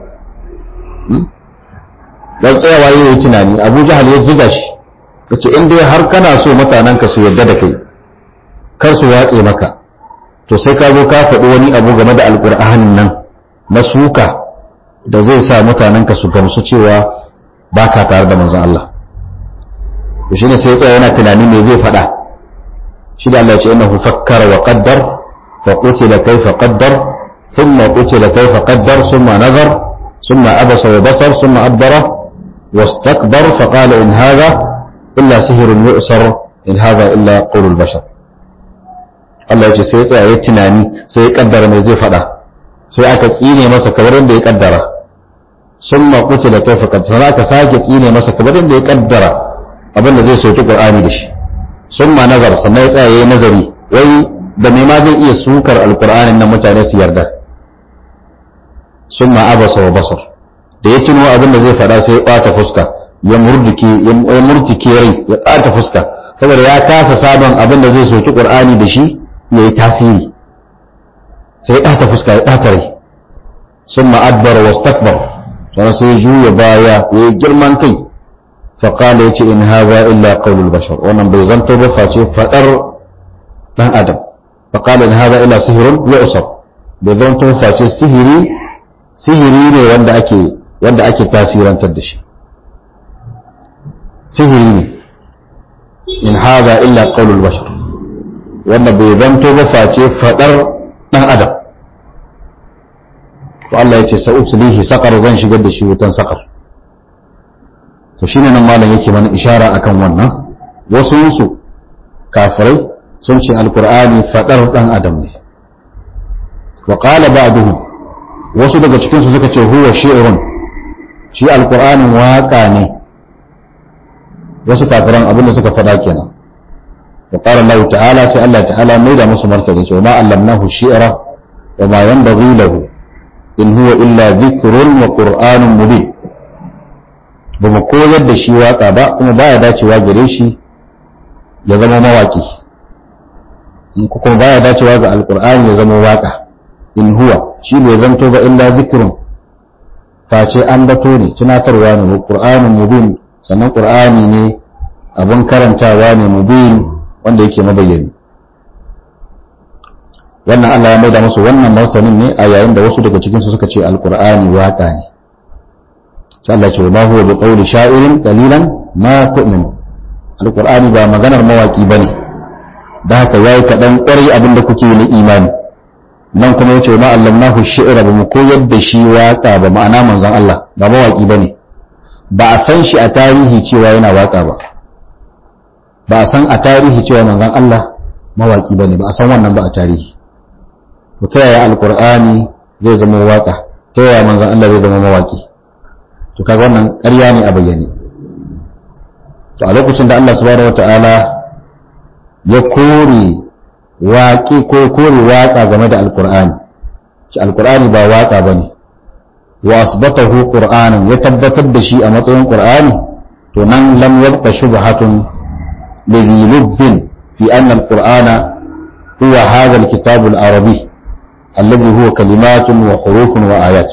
dan tsayawa yayi tunani Abu Jahal ya jiga shi yace in dai har kana so mutanen ka su yarda da kai kar su watse maka to sai ka zo ka faɗi wani abu game da alkur'anin nan na suka da zai sa mutanen ka su gamsu cewa baka tare da manzon Allah to shine sai tsaya yana tunani me zai faɗa shi da Allah ya ce innahu fakkara wa qaddar فقتل كيف قدر ثم قتل كيف قدر ثم نظر ثم عبس وبصر ثم أدبر واستكبر فقال إن هذا إلا سهر يؤسر إن هذا إلا قول البشر Allah ya ce sai ya tsaya ya tunani sai ya kaddara mai zai faɗa sai aka tsine masa kamar yadda ya kaddara sun makuce da kai fakar sai aka sake tsine masa kamar yadda ya kaddara abin da zai soki Qur'ani da shi sun ma nazar sannan ya tsaya ya yi nazari wai da me ma zai iya sukar alkur'anin nan mutane su yarda sun ma abasa wa basar da ya tuno abin da zai faɗa sai ya ɓata fuska ya murdike ya murtike rai ya ɓata fuska saboda ya kasa sabon abin da zai soki qur'ani da shi ya yi tasiri sai ya ɓata fuska ya ɓata rai sun ma adbar wa stakbar sannan sai ya juya baya ya yi girman kai faƙala ya ce in haza illa qaulul bashar wannan bai zanto ba face faɗar ɗan adam faƙala in haza illa sihirun ya usar bai zanto face sihiri sihiri ne wanda ake wanda ake tasirantar da shi sihiri ne in haza illa qaulul bashar wanda bai zanto ba face faɗar ɗan adam to Allah ya ce sa'uslihi saqar zan shigar da shi wutan saqar to shine nan malam yake mana ishara akan wannan wasu su kafirai sun ce alqur'ani fadar dan adam ne wa qala ba'duhum wasu daga cikin su suka ce huwa shi'run shi alqur'anin waka ne wasu kafiran abinda suka fada kenan wa qala Allah ta'ala sai Allah ta'ala mai da musu martani cewa ma allamnahu shi'ra wa ma yanbaghi lahu in huwa illa dhikrun wa qur'anun mubin ba mu koyar da shi waka ba kuma baya dacewa gare shi ya zama mawaki in kuma baya dacewa ga alkur'ani ya zama waka in huwa shi bai zanto ba illa zikrun face an bato ne tunatarwa ne wa qur'anun mubin sannan qur'ani ne abun karantawa ne mubin wanda yake mabayyani wannan Allah ya maida musu wannan martanin ne a yayin da wasu daga cikin su suka ce alkur'ani waka ne sai Allah ce ma huwa biqawli sha'irin qalilan ma tu'min alqur'ani ba maganar mawaki bane da haka yayi kadan kwarai abin da kuke na imani nan kuma yace ma allamnahu shi'ra ba mu koyar da shi waka ba ma'ana manzon Allah ba mawaki bane ba a san shi a tarihi cewa yana waka ba ba a san a tarihi cewa manzon Allah mawaki bane ba a san wannan ba a tarihi to ta yaya alqur'ani zai zama waka ta yaya manzon Allah zai zama mawaki to kaga wannan ƙarya ne a bayyane to a lokacin da Allah subhanahu wata'ala ya kore waƙi ko kore waƙa game da alƙur'ani ci alƙur'ani ba waƙa bane wa asbatahu qur'anan ya tabbatar da shi a matsayin qur'ani to nan lam yabqa shubhatun li lubbin fi anna alqur'ana huwa hadha alkitab alarabi alladhi huwa kalimatun wa hurufun wa ayat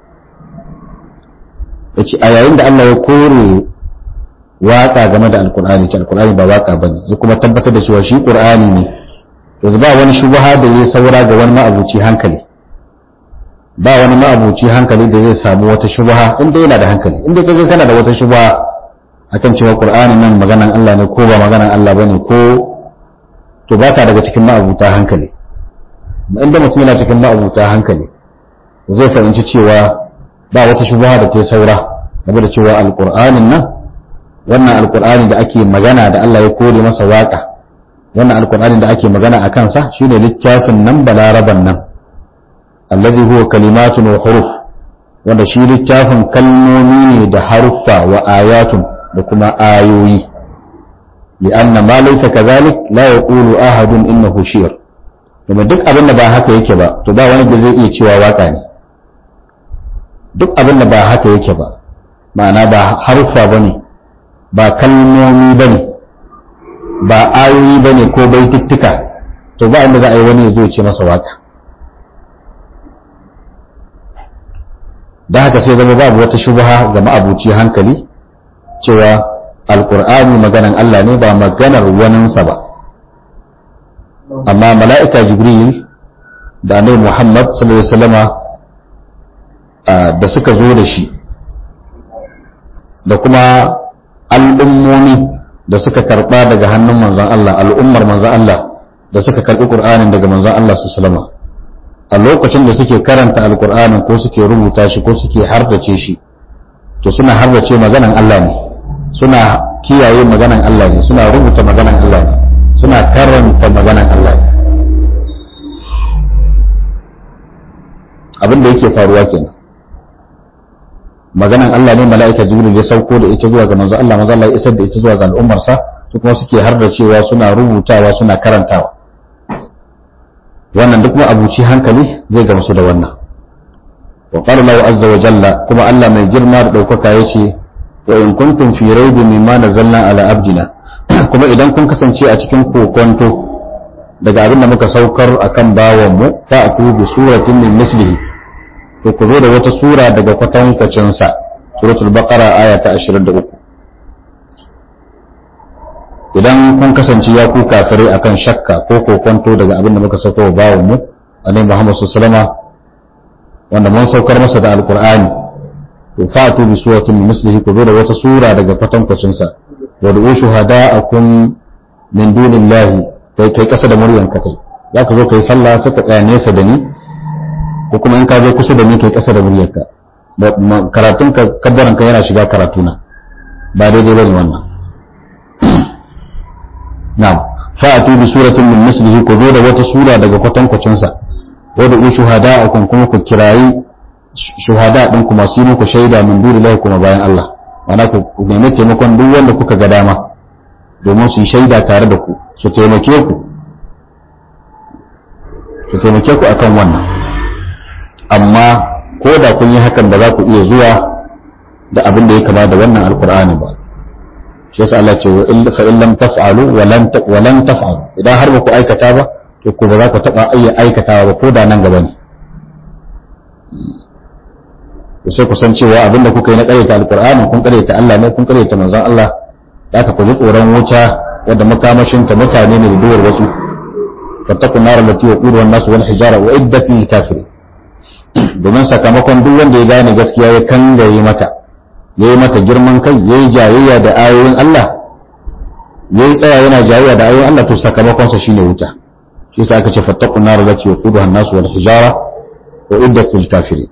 yace a yayin da Allah ya kore waka game da alkur'ani ce alkur'ani ba waka bane ya kuma tabbatar da cewa shi qur'ani ne yanzu ba wani shubha da zai saura ga wani ma'abuci hankali ba wani ma'abuci hankali da zai samu wata shubha inda yana da hankali inda kaga kana da wata shubha akan cewa qur'ani nan maganan Allah ne ko ba maganan Allah bane ko to baka daga cikin ma'abuta hankali inda mutum yana cikin ma'abuta hankali zai fahimci cewa ba wata shubha da ta saura game da cewa alqur'anin nan wannan alkur'ani da ake magana da Allah ya kore masa waka wannan alkur'ani da ake magana a kansa shine littafin nan balaraban nan allazi huwa kalimatun wa huruf wanda shi littafin kalmomi ne da haruffa wa ayatun da kuma ayoyi li'anna ma laysa kadhalik la yaqulu ahadun innahu shi'r kuma duk abin da ba haka yake ba to ba wani da zai iya cewa waka ne duk abin da ba haka yake ba ma'ana ba haruffa bane ba kalmomi ba ne ba ayoyi ba ne ko baitittuka to ba inda za a yi wani ya zo ce masa waka da haka sai zama babu wata shubha ga ma'abuci hankali cewa alkur'ani maganan Allah ne ba maganar waninsa ba amma mala'ika jibril da annabi muhammad sallallahu alaihi wasallama da suka zo da shi da kuma al'ummomi da suka karɓa daga hannun manzon Allah al'ummar manzon Allah da suka karbi qur'anin daga manzon Allah sallallahu a lokacin da suke karanta alqur'anin ko suke rubuta shi ko suke hardace shi to suna hardace maganan Allah ne suna kiyaye maganan Allah ne suna rubuta maganan Allah ne suna karanta maganan Allah ne abin da yake faruwa kenan maganan Allah ne mala'ika jibril ya sauko da ita zuwa ga manzo Allah manzo Allah ya isar da ita zuwa ga al'ummarsa su kuma suke har da cewa suna rubutawa suna karantawa wannan duk kuma abuci hankali zai gamsu da wannan wa qala lahu azza wa jalla kuma Allah mai girma da daukaka yace wa in kuntum fi raibin mimma nazzalna ala abdina kuma idan kun kasance a cikin kokonto daga abin da muka saukar akan bawan mu fa aku bi suratin min mislihi to ku zo da wata sura daga kwatankwacin sa suratul baqara aya ta 23 idan kun kasance ya ku kafire akan shakka ko kokonto daga abin da muka saukar bawan mu annabi Muhammad sallallahu alaihi wasallam wanda mun saukar masa da alqur'ani to fa'tu bi suratin min mislihi ku zo da wata sura daga kwatankwacin sa wa du'u shuhada'akum min dunillahi kai kai kasa da muryanka kai za ka zo kai sallah sai ka tsaya nesa da ni ko kuma in ka zo kusa da ni kai kasa da muryarka karatun ka kabbaran ka yana shiga karatuna ba daidai bane wannan na'am fa'atu bi suratin min mislihi ku zo da wata sura daga kwatankwacin sa wa da shuhada'akum kuma ku kirayi shuhada din kuma su yi muku shaida min dunillahi kuma bayan Allah ana ku nemi taimakon duk wanda kuka ga dama domin su yi shaida tare da ku su taimake ku su taimake ku akan wannan amma ko da kun yi hakan ba za ku iya zuwa da abin da ya kama da wannan alkur'ani ba shi yasa Allah ce fa in lam taf'alu wa lan taf'alu idan har ba ku aikata ba to ko ba za ku taba iya aikatawa ba ko da nan gaba ne to sai ku san cewa abin da kuka yi na ƙaryata alkur'ani kun ƙaryata Allah ne kun ƙaryata manzon Allah da aka ku ji tsoron wuta wadda makamashinta mutane ne da duwar wasu fattakun nara lati wa ƙudu wannan su wani hijara wa idda fi kafiri domin sakamakon duk wanda ya gane gaskiya ya kangare mata ya yi mata girman kai ya yi jayayya da ayoyin Allah ya yi tsaya yana jayayya da ayoyin Allah to sakamakonsa shine wuta shi sa aka ce fattakun nara lati wa ƙudu wannan su wani hijara wa idda fi kafiri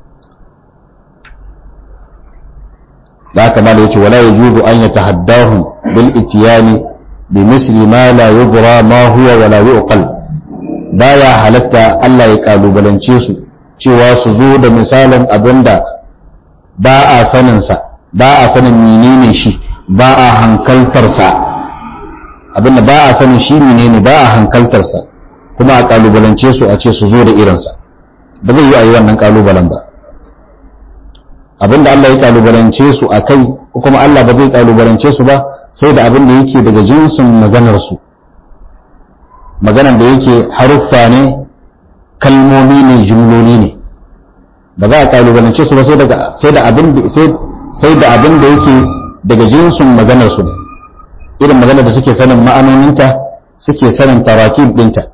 da haka ma da yace wala yajuzu an yatahaddahu bil itiyani bi misli ma la yudra ma huwa wala yuqal baya halatta Allah ya kalubalance su cewa su zo da misalin abinda ba a sanin sa ba a sanin menene shi ba a hankaltar sa abinda ba a sanin shi menene ba a hankaltar sa kuma a kalubalance su a ce su zo da irinsa ba zai yi a yi wannan kalubalen ba abinda Allah ya kalubalance su a kai ko kuma Allah ba zai kalubalance su ba sai da abin da yake daga jinsin maganar su maganar da yake haruffa ne kalmomi ne jumloli ne ba za a kalubalance su ba sai daga sai da abin da sai da abin da yake daga jinsin maganar su ne irin maganar da suke sanin ma'anoninta suke sanin tarakib dinta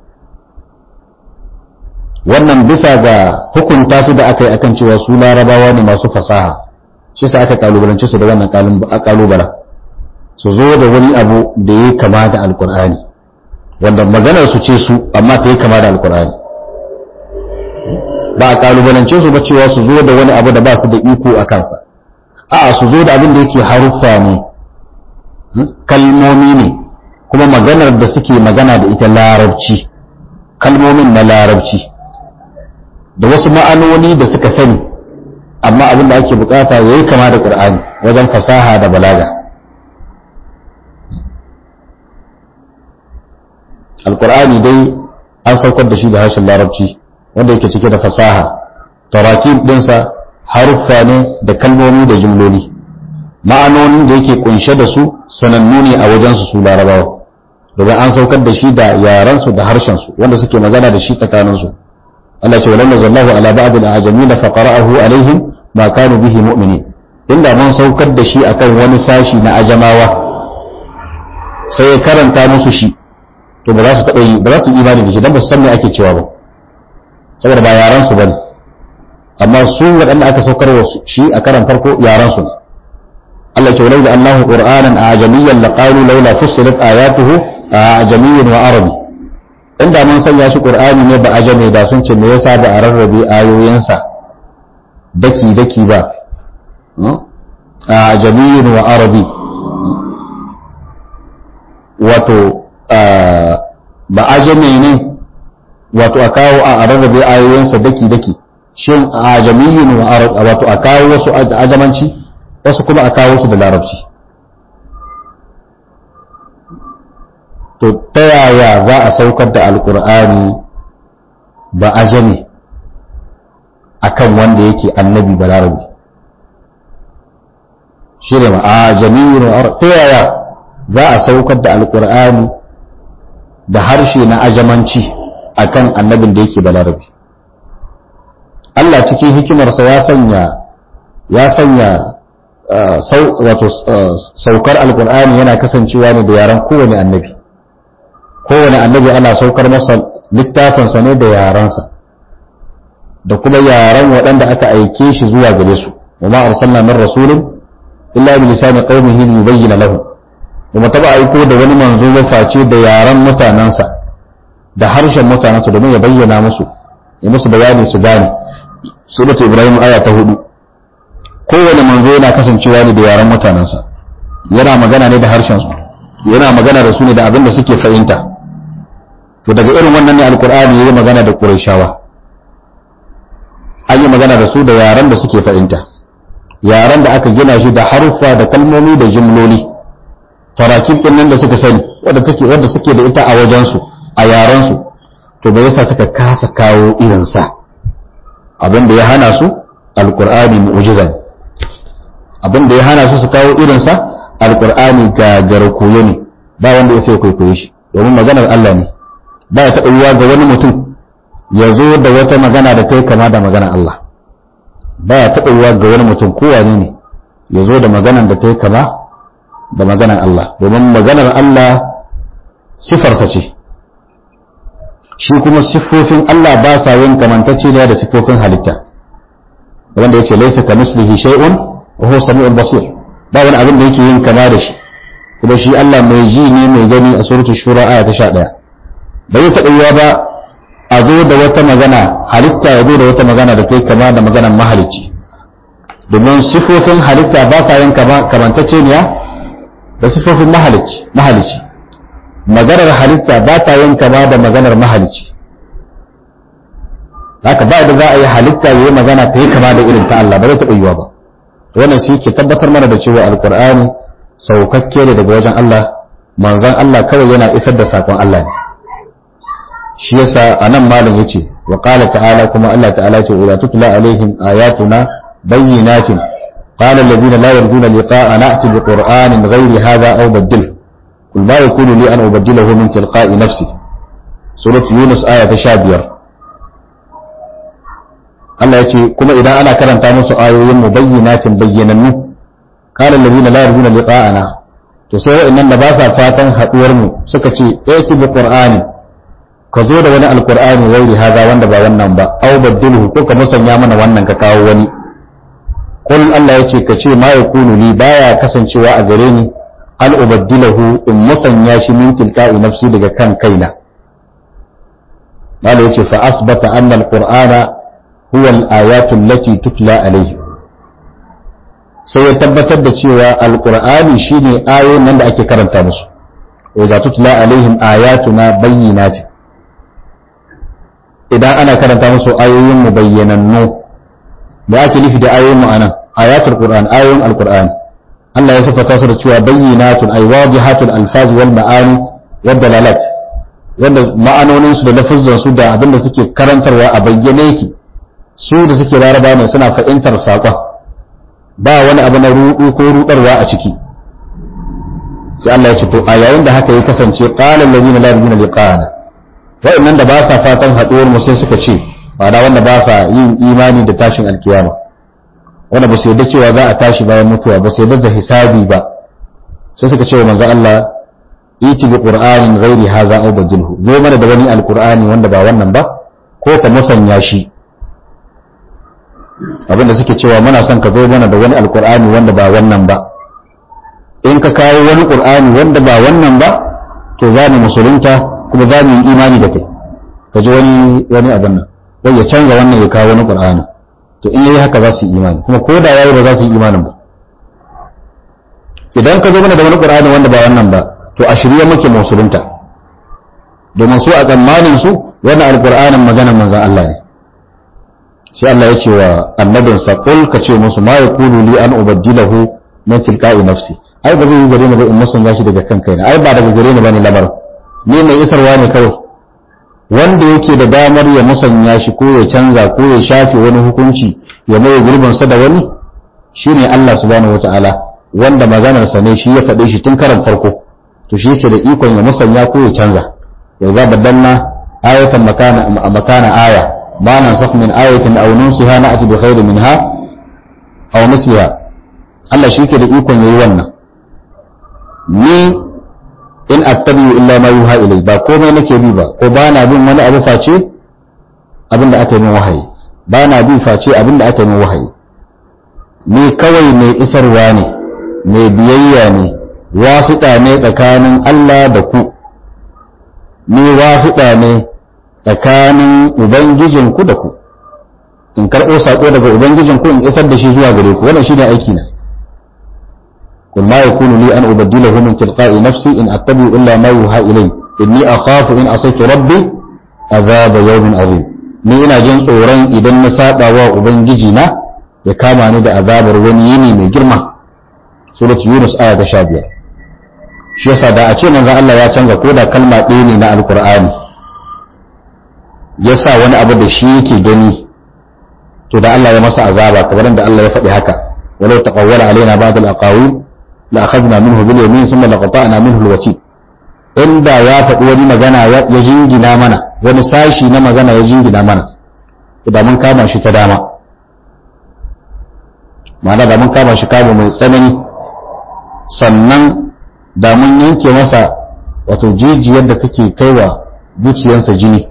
wannan bisa ga hukunta su da aka yi akan cewa su larabawa ne masu fasaha shi sa aka kalubalance su da wannan kalubala su zo da wani abu da ya kama da alkur'ani wanda maganar su ce su amma ta yi kama da alkur'ani ba a kalubalance su ba cewa su zo da wani abu da ba su da iko a kansa a'a su zo da abin da yake haruffa ne kalmomi ne kuma maganar da suke magana da ita larabci kalmomin na larabci da wasu ma'anoni da suka sani amma abin da ake bukata ya yi kama da ƙur'ani wajen fasaha da balaga alƙur'ani dai an saukar da shi da harshen larabci wanda yake cike da fasaha tarakib ɗinsa haruffa ne da kalmomi da jimloli ma'anonin da yake kunshe da su sanannu ne a wajensu su larabawa domin an saukar da shi da yarensu da harshensu wanda suke magana da shi tsakaninsu Allah ce walamma zallahu ala ba'd al-ajamin fa qara'ahu alaihim ma kanu bihi mu'minin inda mun saukar da shi akan wani sashi na ajamawa sai ya karanta musu shi to ba za su taɓa yi ba za su yi imani da shi dan ba su san me ake cewa ba saboda ba yaran su bane amma su waɗanda aka saukar wa shi a karan farko yaran su ne Allah ce walau da Allahu qur'anan ajamiyyan laqalu laula fussilat ayatuhu ajamiyyan wa arabi inda mun sanya shi qur'ani ne ba ajame da sun ce me yasa ba a rarrabe ayoyinsa daki daki ba a jami'in wa arabi wato ba ajame ne wato a kawo a rarrabe ayoyinsa daki daki shin a jami'in wa arabi wato a kawo wasu ajamanci wasu kuma a kawo su da larabci to ta yaya za a saukar da alkur'ani ba ajami akan wanda yake annabi ba larabi shi ne a jami'in ta yaya za a saukar da alkur'ani da harshe na ajamanci akan annabin da yake ba larabi Allah cikin hikimarsa ya sanya ya sanya wato saukar alkur'ani yana kasancewa ne da yaran kowane annabi kowane annabi ana saukar masa littafinsa ne da yaransa da kuma yaran waɗanda aka aike shi zuwa gare su wa ma arsalna min rasulin illa bi lisani qaumihi yubayyana lahu kuma taba aiko da wani manzo ya face da yaran mutanansa da harshen mutanansa domin ya bayyana musu ya musu bayani su gane suratu ibrahim aya ta hudu kowane manzo yana kasancewa ne da yaran mutanensa yana magana ne da harshen su yana magana da su ne da abin da suke fahimta to daga irin wannan ne alkur'ani yayi magana da qurayshawa an yi magana da su da yaran da suke fahimta yaran da aka gina shi da haruffa da kalmomi da jimloli tarakib din nan da suka sani wanda take wanda suke da ita a wajen su a yaran su to bai yasa suka kasa kawo irin sa abin da ya hana su alkur'ani mu'jiza ne abin da ya hana su su kawo irinsa alkur'ani gagar koyo ne ba wanda ya sai kwaikwaye shi domin maganar Allah ne ba ya taɓa yiwa ga wani mutum ya zo da wata magana da kai kama da maganar Allah ba ya taɓa yiwa ga wani mutum kowane ne ya zo da maganar da kai kama da maganar Allah domin maganar Allah sifarsa ce shi kuma siffofin Allah ba sa yin kamantacce da siffofin halitta wanda ya ce laisa ka mislihi shay'un wa huwa samiul basir ba wani abin da yake yin kama da shi kuma shi Allah mai ji ne mai gani a suratul shura aya ta 11 bai taɓa yiwa ba a zo da wata magana halitta ya zo da wata magana da kai kama da maganar mahalicci domin sifofin halitta ba sa yin kamantacce ne da sifofin mahalicci mahalicci maganar halitta ba ta yin kama da maganar mahalicci haka ba da za a yi halitta ya yi magana ta yi kama da irin ta Allah ba zai taɓa yiwa ba wannan shi ke tabbatar mana da cewa alkur'ani saukakke ne daga wajen Allah manzon Allah kawai yana isar da sakon Allah ne shi yasa anan malam yace wa qala ta'ala kuma Allah ta'ala ce idza tutla alaihim ayatuna bayyinatin qala alladhina la yarjuna liqa'a na'ti bi qur'anin ghayri hadha aw badil qul ma yakunu li an ubaddilahu min tilqa'i nafsi surat yunus aya ta 15 Allah ya ce kuma idan ana karanta musu ayoyin mu bayyinatin bayyanannu qala alladhina la yarjuna liqa'ana to sai wa'annan da ba sa fatan haduwar mu suka ce ayati bi qur'ani ka zo da wani alqur'ani gairi haza wanda ba wannan ba aw badilhu ko ka musanya mana wannan ka kawo wani qul Allah ya ce ka ce ma yakunu li baya kasancewa a gare ni al ubaddilahu in musanya shi min tilka'i nafsi daga kan kaina Allah ya ce fa asbata anna alqur'ana huwa al-ayatu allati tutla alayhi sai ya tabbatar da cewa alqur'ani shine ayoyin nan da ake karanta musu wa za tutla alaihim ayatuna bayyinatin idan ana karanta musu ayoyin mu bayyanannu da ake nufi da ayoyin mu anan ayatul qur'an ayoyin alqur'ani Allah ya sifata su da cewa bayyinatun ay wadihatul alfaz wal ma'ani wad dalalat wanda ma'anonin su da lafazan su da abinda suke karantarwa a bayyane yake su da suke laraba ne suna fahimtar saƙon ba wani abu na rudu ko rudarwa a ciki sai Allah ya ce to a yayin da haka ya kasance qala alladhina la yarjuna liqa'ana wa'annan da ba sa fatan haduwar mu sai suka ce ba da wanda ba sa yin imani da tashin alkiyama wanda ba su yarda cewa za a tashi bayan mutuwa ba su yarda da hisabi ba sai suka ce wa manzo Allah iti bi qur'anin ghairi hadha aw badilhu zo mana da wani alqur'ani wanda ba wannan ba ko ka musanya shi abinda suke cewa muna son ka zo mana da wani alqur'ani wanda ba wannan ba in ka kawo wani qur'ani wanda ba wannan ba to za mu musulunta kuma za mu yi imani da kai ka ji wani wani abin nan wai ya canza wannan ya kawo wani qur'ani to in yayi haka za su yi imani kuma ko da yayi ba za su yi imanin ba idan ka zo mana da wani qur'ani wanda ba wannan ba to a shirye muke musulunta domin su a tsammanin su wannan alqur'anin maganar manzon Allah ne sai Allah ya ce wa annabinsa qul ka ce musu ma yaqulu li an ubaddilahu min tilqa'i nafsi ai ba zai yi gare ni ba in musanya shi daga kan kaina ai ba daga gare ni bane labar ni mai isarwa ne kawai wanda yake da damar ya musanya shi ko ya canza ko ya shafe wani hukunci ya mai gurbin sa da wani shine Allah subhanahu wataala wanda maganar sa ne shi ya faɗe shi tun karan farko to shi yake da ikon ya musanya ko ya canza ya za badanna ayatan makana makana aya ma nansakh min ayatin aw nunsiha na'ti bi khairin minha aw misliha Allah shi ke da ikon yayi wannan ni in attabi'u illa ma yuha ilai ba komai nake bi ba ko ba na bin wani abu face abin da aka yi min wahayi ba na bi face abin da aka yi min wahayi ni kawai mai isarwa ne mai biyayya ne wasiɗa ne tsakanin Allah da ku ni wasiɗa ne tsakanin ubangijinku da ku in karɓo saƙo daga ubangijinku in isar da shi zuwa gare ku wannan shine aiki na قل ما يكون لي أن أبدله من تلقاء نفسي إن أتبع إلا ما يوحى إلي إني أخاف إن عصيت ربي عذاب يوم عظيم ni ina jin tsoron idan na saba wa ubangiji na ya kama ni da azabar wani yini mai girma surat yunus aya ta 15 shi yasa da a ce manzon Allah ya canza ko da kalma ɗaya ne na alkur'ani ya sa wani abu da shi yake gani to da Allah ya masa azaba kamar da Allah ya faɗi haka walau taqawwala alaina ba'd al-aqawil لأخذنا منه باليمين ثم لقطعنا منه الوتين inda ya faɗi wani magana ya jingina mana wani sashi na magana ya jingina mana da mun kama shi ta dama ma'ana da mun kama shi kama mai tsanani sannan da mun yanke masa wato jijiyar da take kaiwa zuciyarsa jini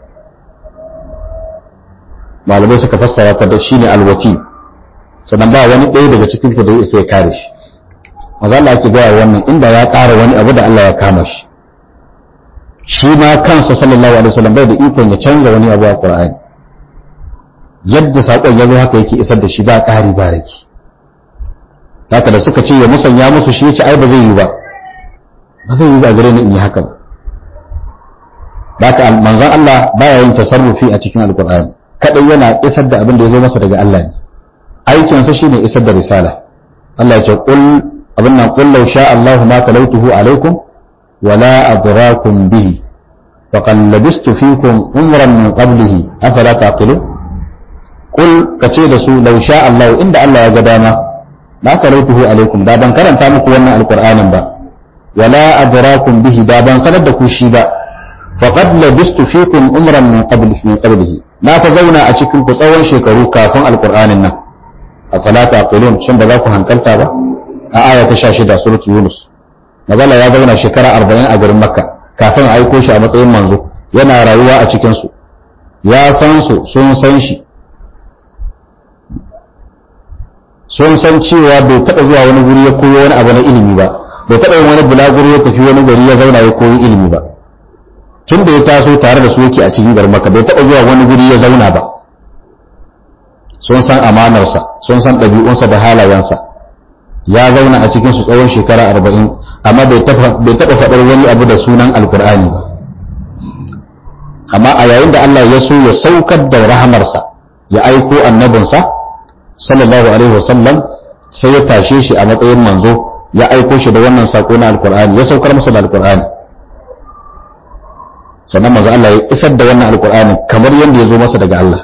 malamai suka fassara ta da shine alwati sannan ba wani ɗaya daga cikin ku da ya isa ya kare shi maza Allah ake gaya wannan inda ya ƙara wani abu da Allah ya kama shi shi ma kansa sallallahu alaihi wasallam bai da ikon ya canza wani abu a Qur'ani yadda saƙon ya zo haka yake isar da shi ba ƙari ba rage haka da suka ce ya musanya musu shi yace ai ba zai yi ba ba zai yi ba gare ni in yi haka ba haka manzon Allah baya yin tasarrufi a cikin alqur'ani kadai yana isar da abin da ya zo masa daga Allah ne aikinsa shine isar da risala Allah ya ce qul abin nan kullau sha Allahu ma talautuhu alaikum wala adrakum bihi faqad labistu fikum umran min qablihi afala taqilun qul kace da su law sha Allahu inda Allah ya ga dama ma talautuhu alaikum da ban karanta muku wannan alqur'anin ba wala adrakum bihi da ban sanar da ku shi ba faqad labistu fikum umran min qablihi min qablihi na fa zauna a cikin ku tsawon shekaru kafin alqur'anin nan afala taqilun shin ba za ku hankalta ba a aya ta 16 surat yunus mazala ya zauna shekara 40 a garin makka kafin a aiko shi a matsayin manzo yana rayuwa a cikin su ya san su sun san shi sun san cewa bai taɓa zuwa wani guri ya koyo wani abu na ilimi ba bai taɓa yin wani bulaguro ya tafi wani gari ya zauna ya koyi ilimi ba tun da ya taso tare da su yake a cikin garin makka bai taɓa zuwa wani guri ya zauna ba sun san amanarsa sun san ɗabi'unsa da halayensa ya zauna a cikin su tsawon shekara arba'in amma bai taɓa faɗar wani abu da sunan alkur'ani ba amma a yayin da Allah ya so ya saukar da rahamarsa ya aiko annabinsa sallallahu alaihi wasallam sai ya tashe shi a matsayin manzo ya aiko shi da wannan sako na alkur'ani ya saukar masa da alkur'ani sannan manzo Allah ya isar da wannan alkur'ani kamar yadda ya zo masa daga Allah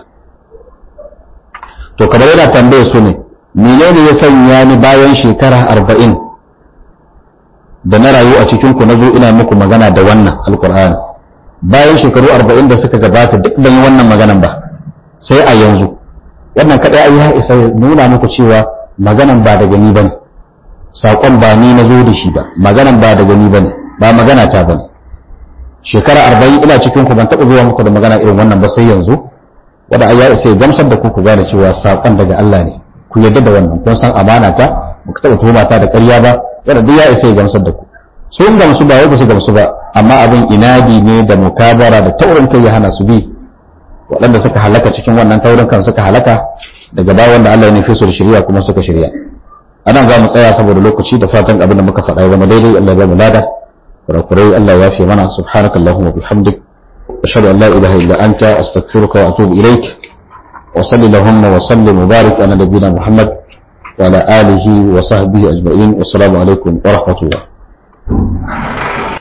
to kamar yana tambaye su ne menene ya sanya ni bayan shekara arba'in da na rayu a cikinku na zo ina muku magana da wannan alkur'ani bayan shekaru arba'in da suka gabata duk ban yi wannan maganan ba sai a yanzu wannan kaɗai ya isa nuna muku cewa maganan ba daga ni bane saƙon ba ni na zo da shi ba maganan ba daga ni bane ba magana ta bane shekara arba'in ina cikinku ban taɓa zuwa muku da magana irin wannan ba sai yanzu wanda ya isa ya gamsar da ku ku gane cewa saƙon daga Allah ne ku yarda da wannan kun san amana ta ba ku taɓa tuhuma ta da ƙarya ba wanda duk ya isa ya gamsar da ku sun gamsu ba wai ba su gamsu ba amma abin inadi ne da mukabara da taurin kai ya hana su bi waɗanda suka halaka cikin wannan taurin kan suka halaka daga baya wanda Allah ya nufi su da shirya kuma suka shirya anan za mu tsaya saboda lokaci da fatan abin da muka faɗa ya zama daidai Allah ya ba mu lada kurakurai Allah ya fi mana subhanakallahumma bihamdik ashhadu an la ilaha illa anta astaghfiruka wa atubu ilaik wa salli allahumma wa sallim wa barik ala nabiyyina muhammad wa ala alihi wa sahbihi ajma'in wassalamu alaikum wa rahmatullah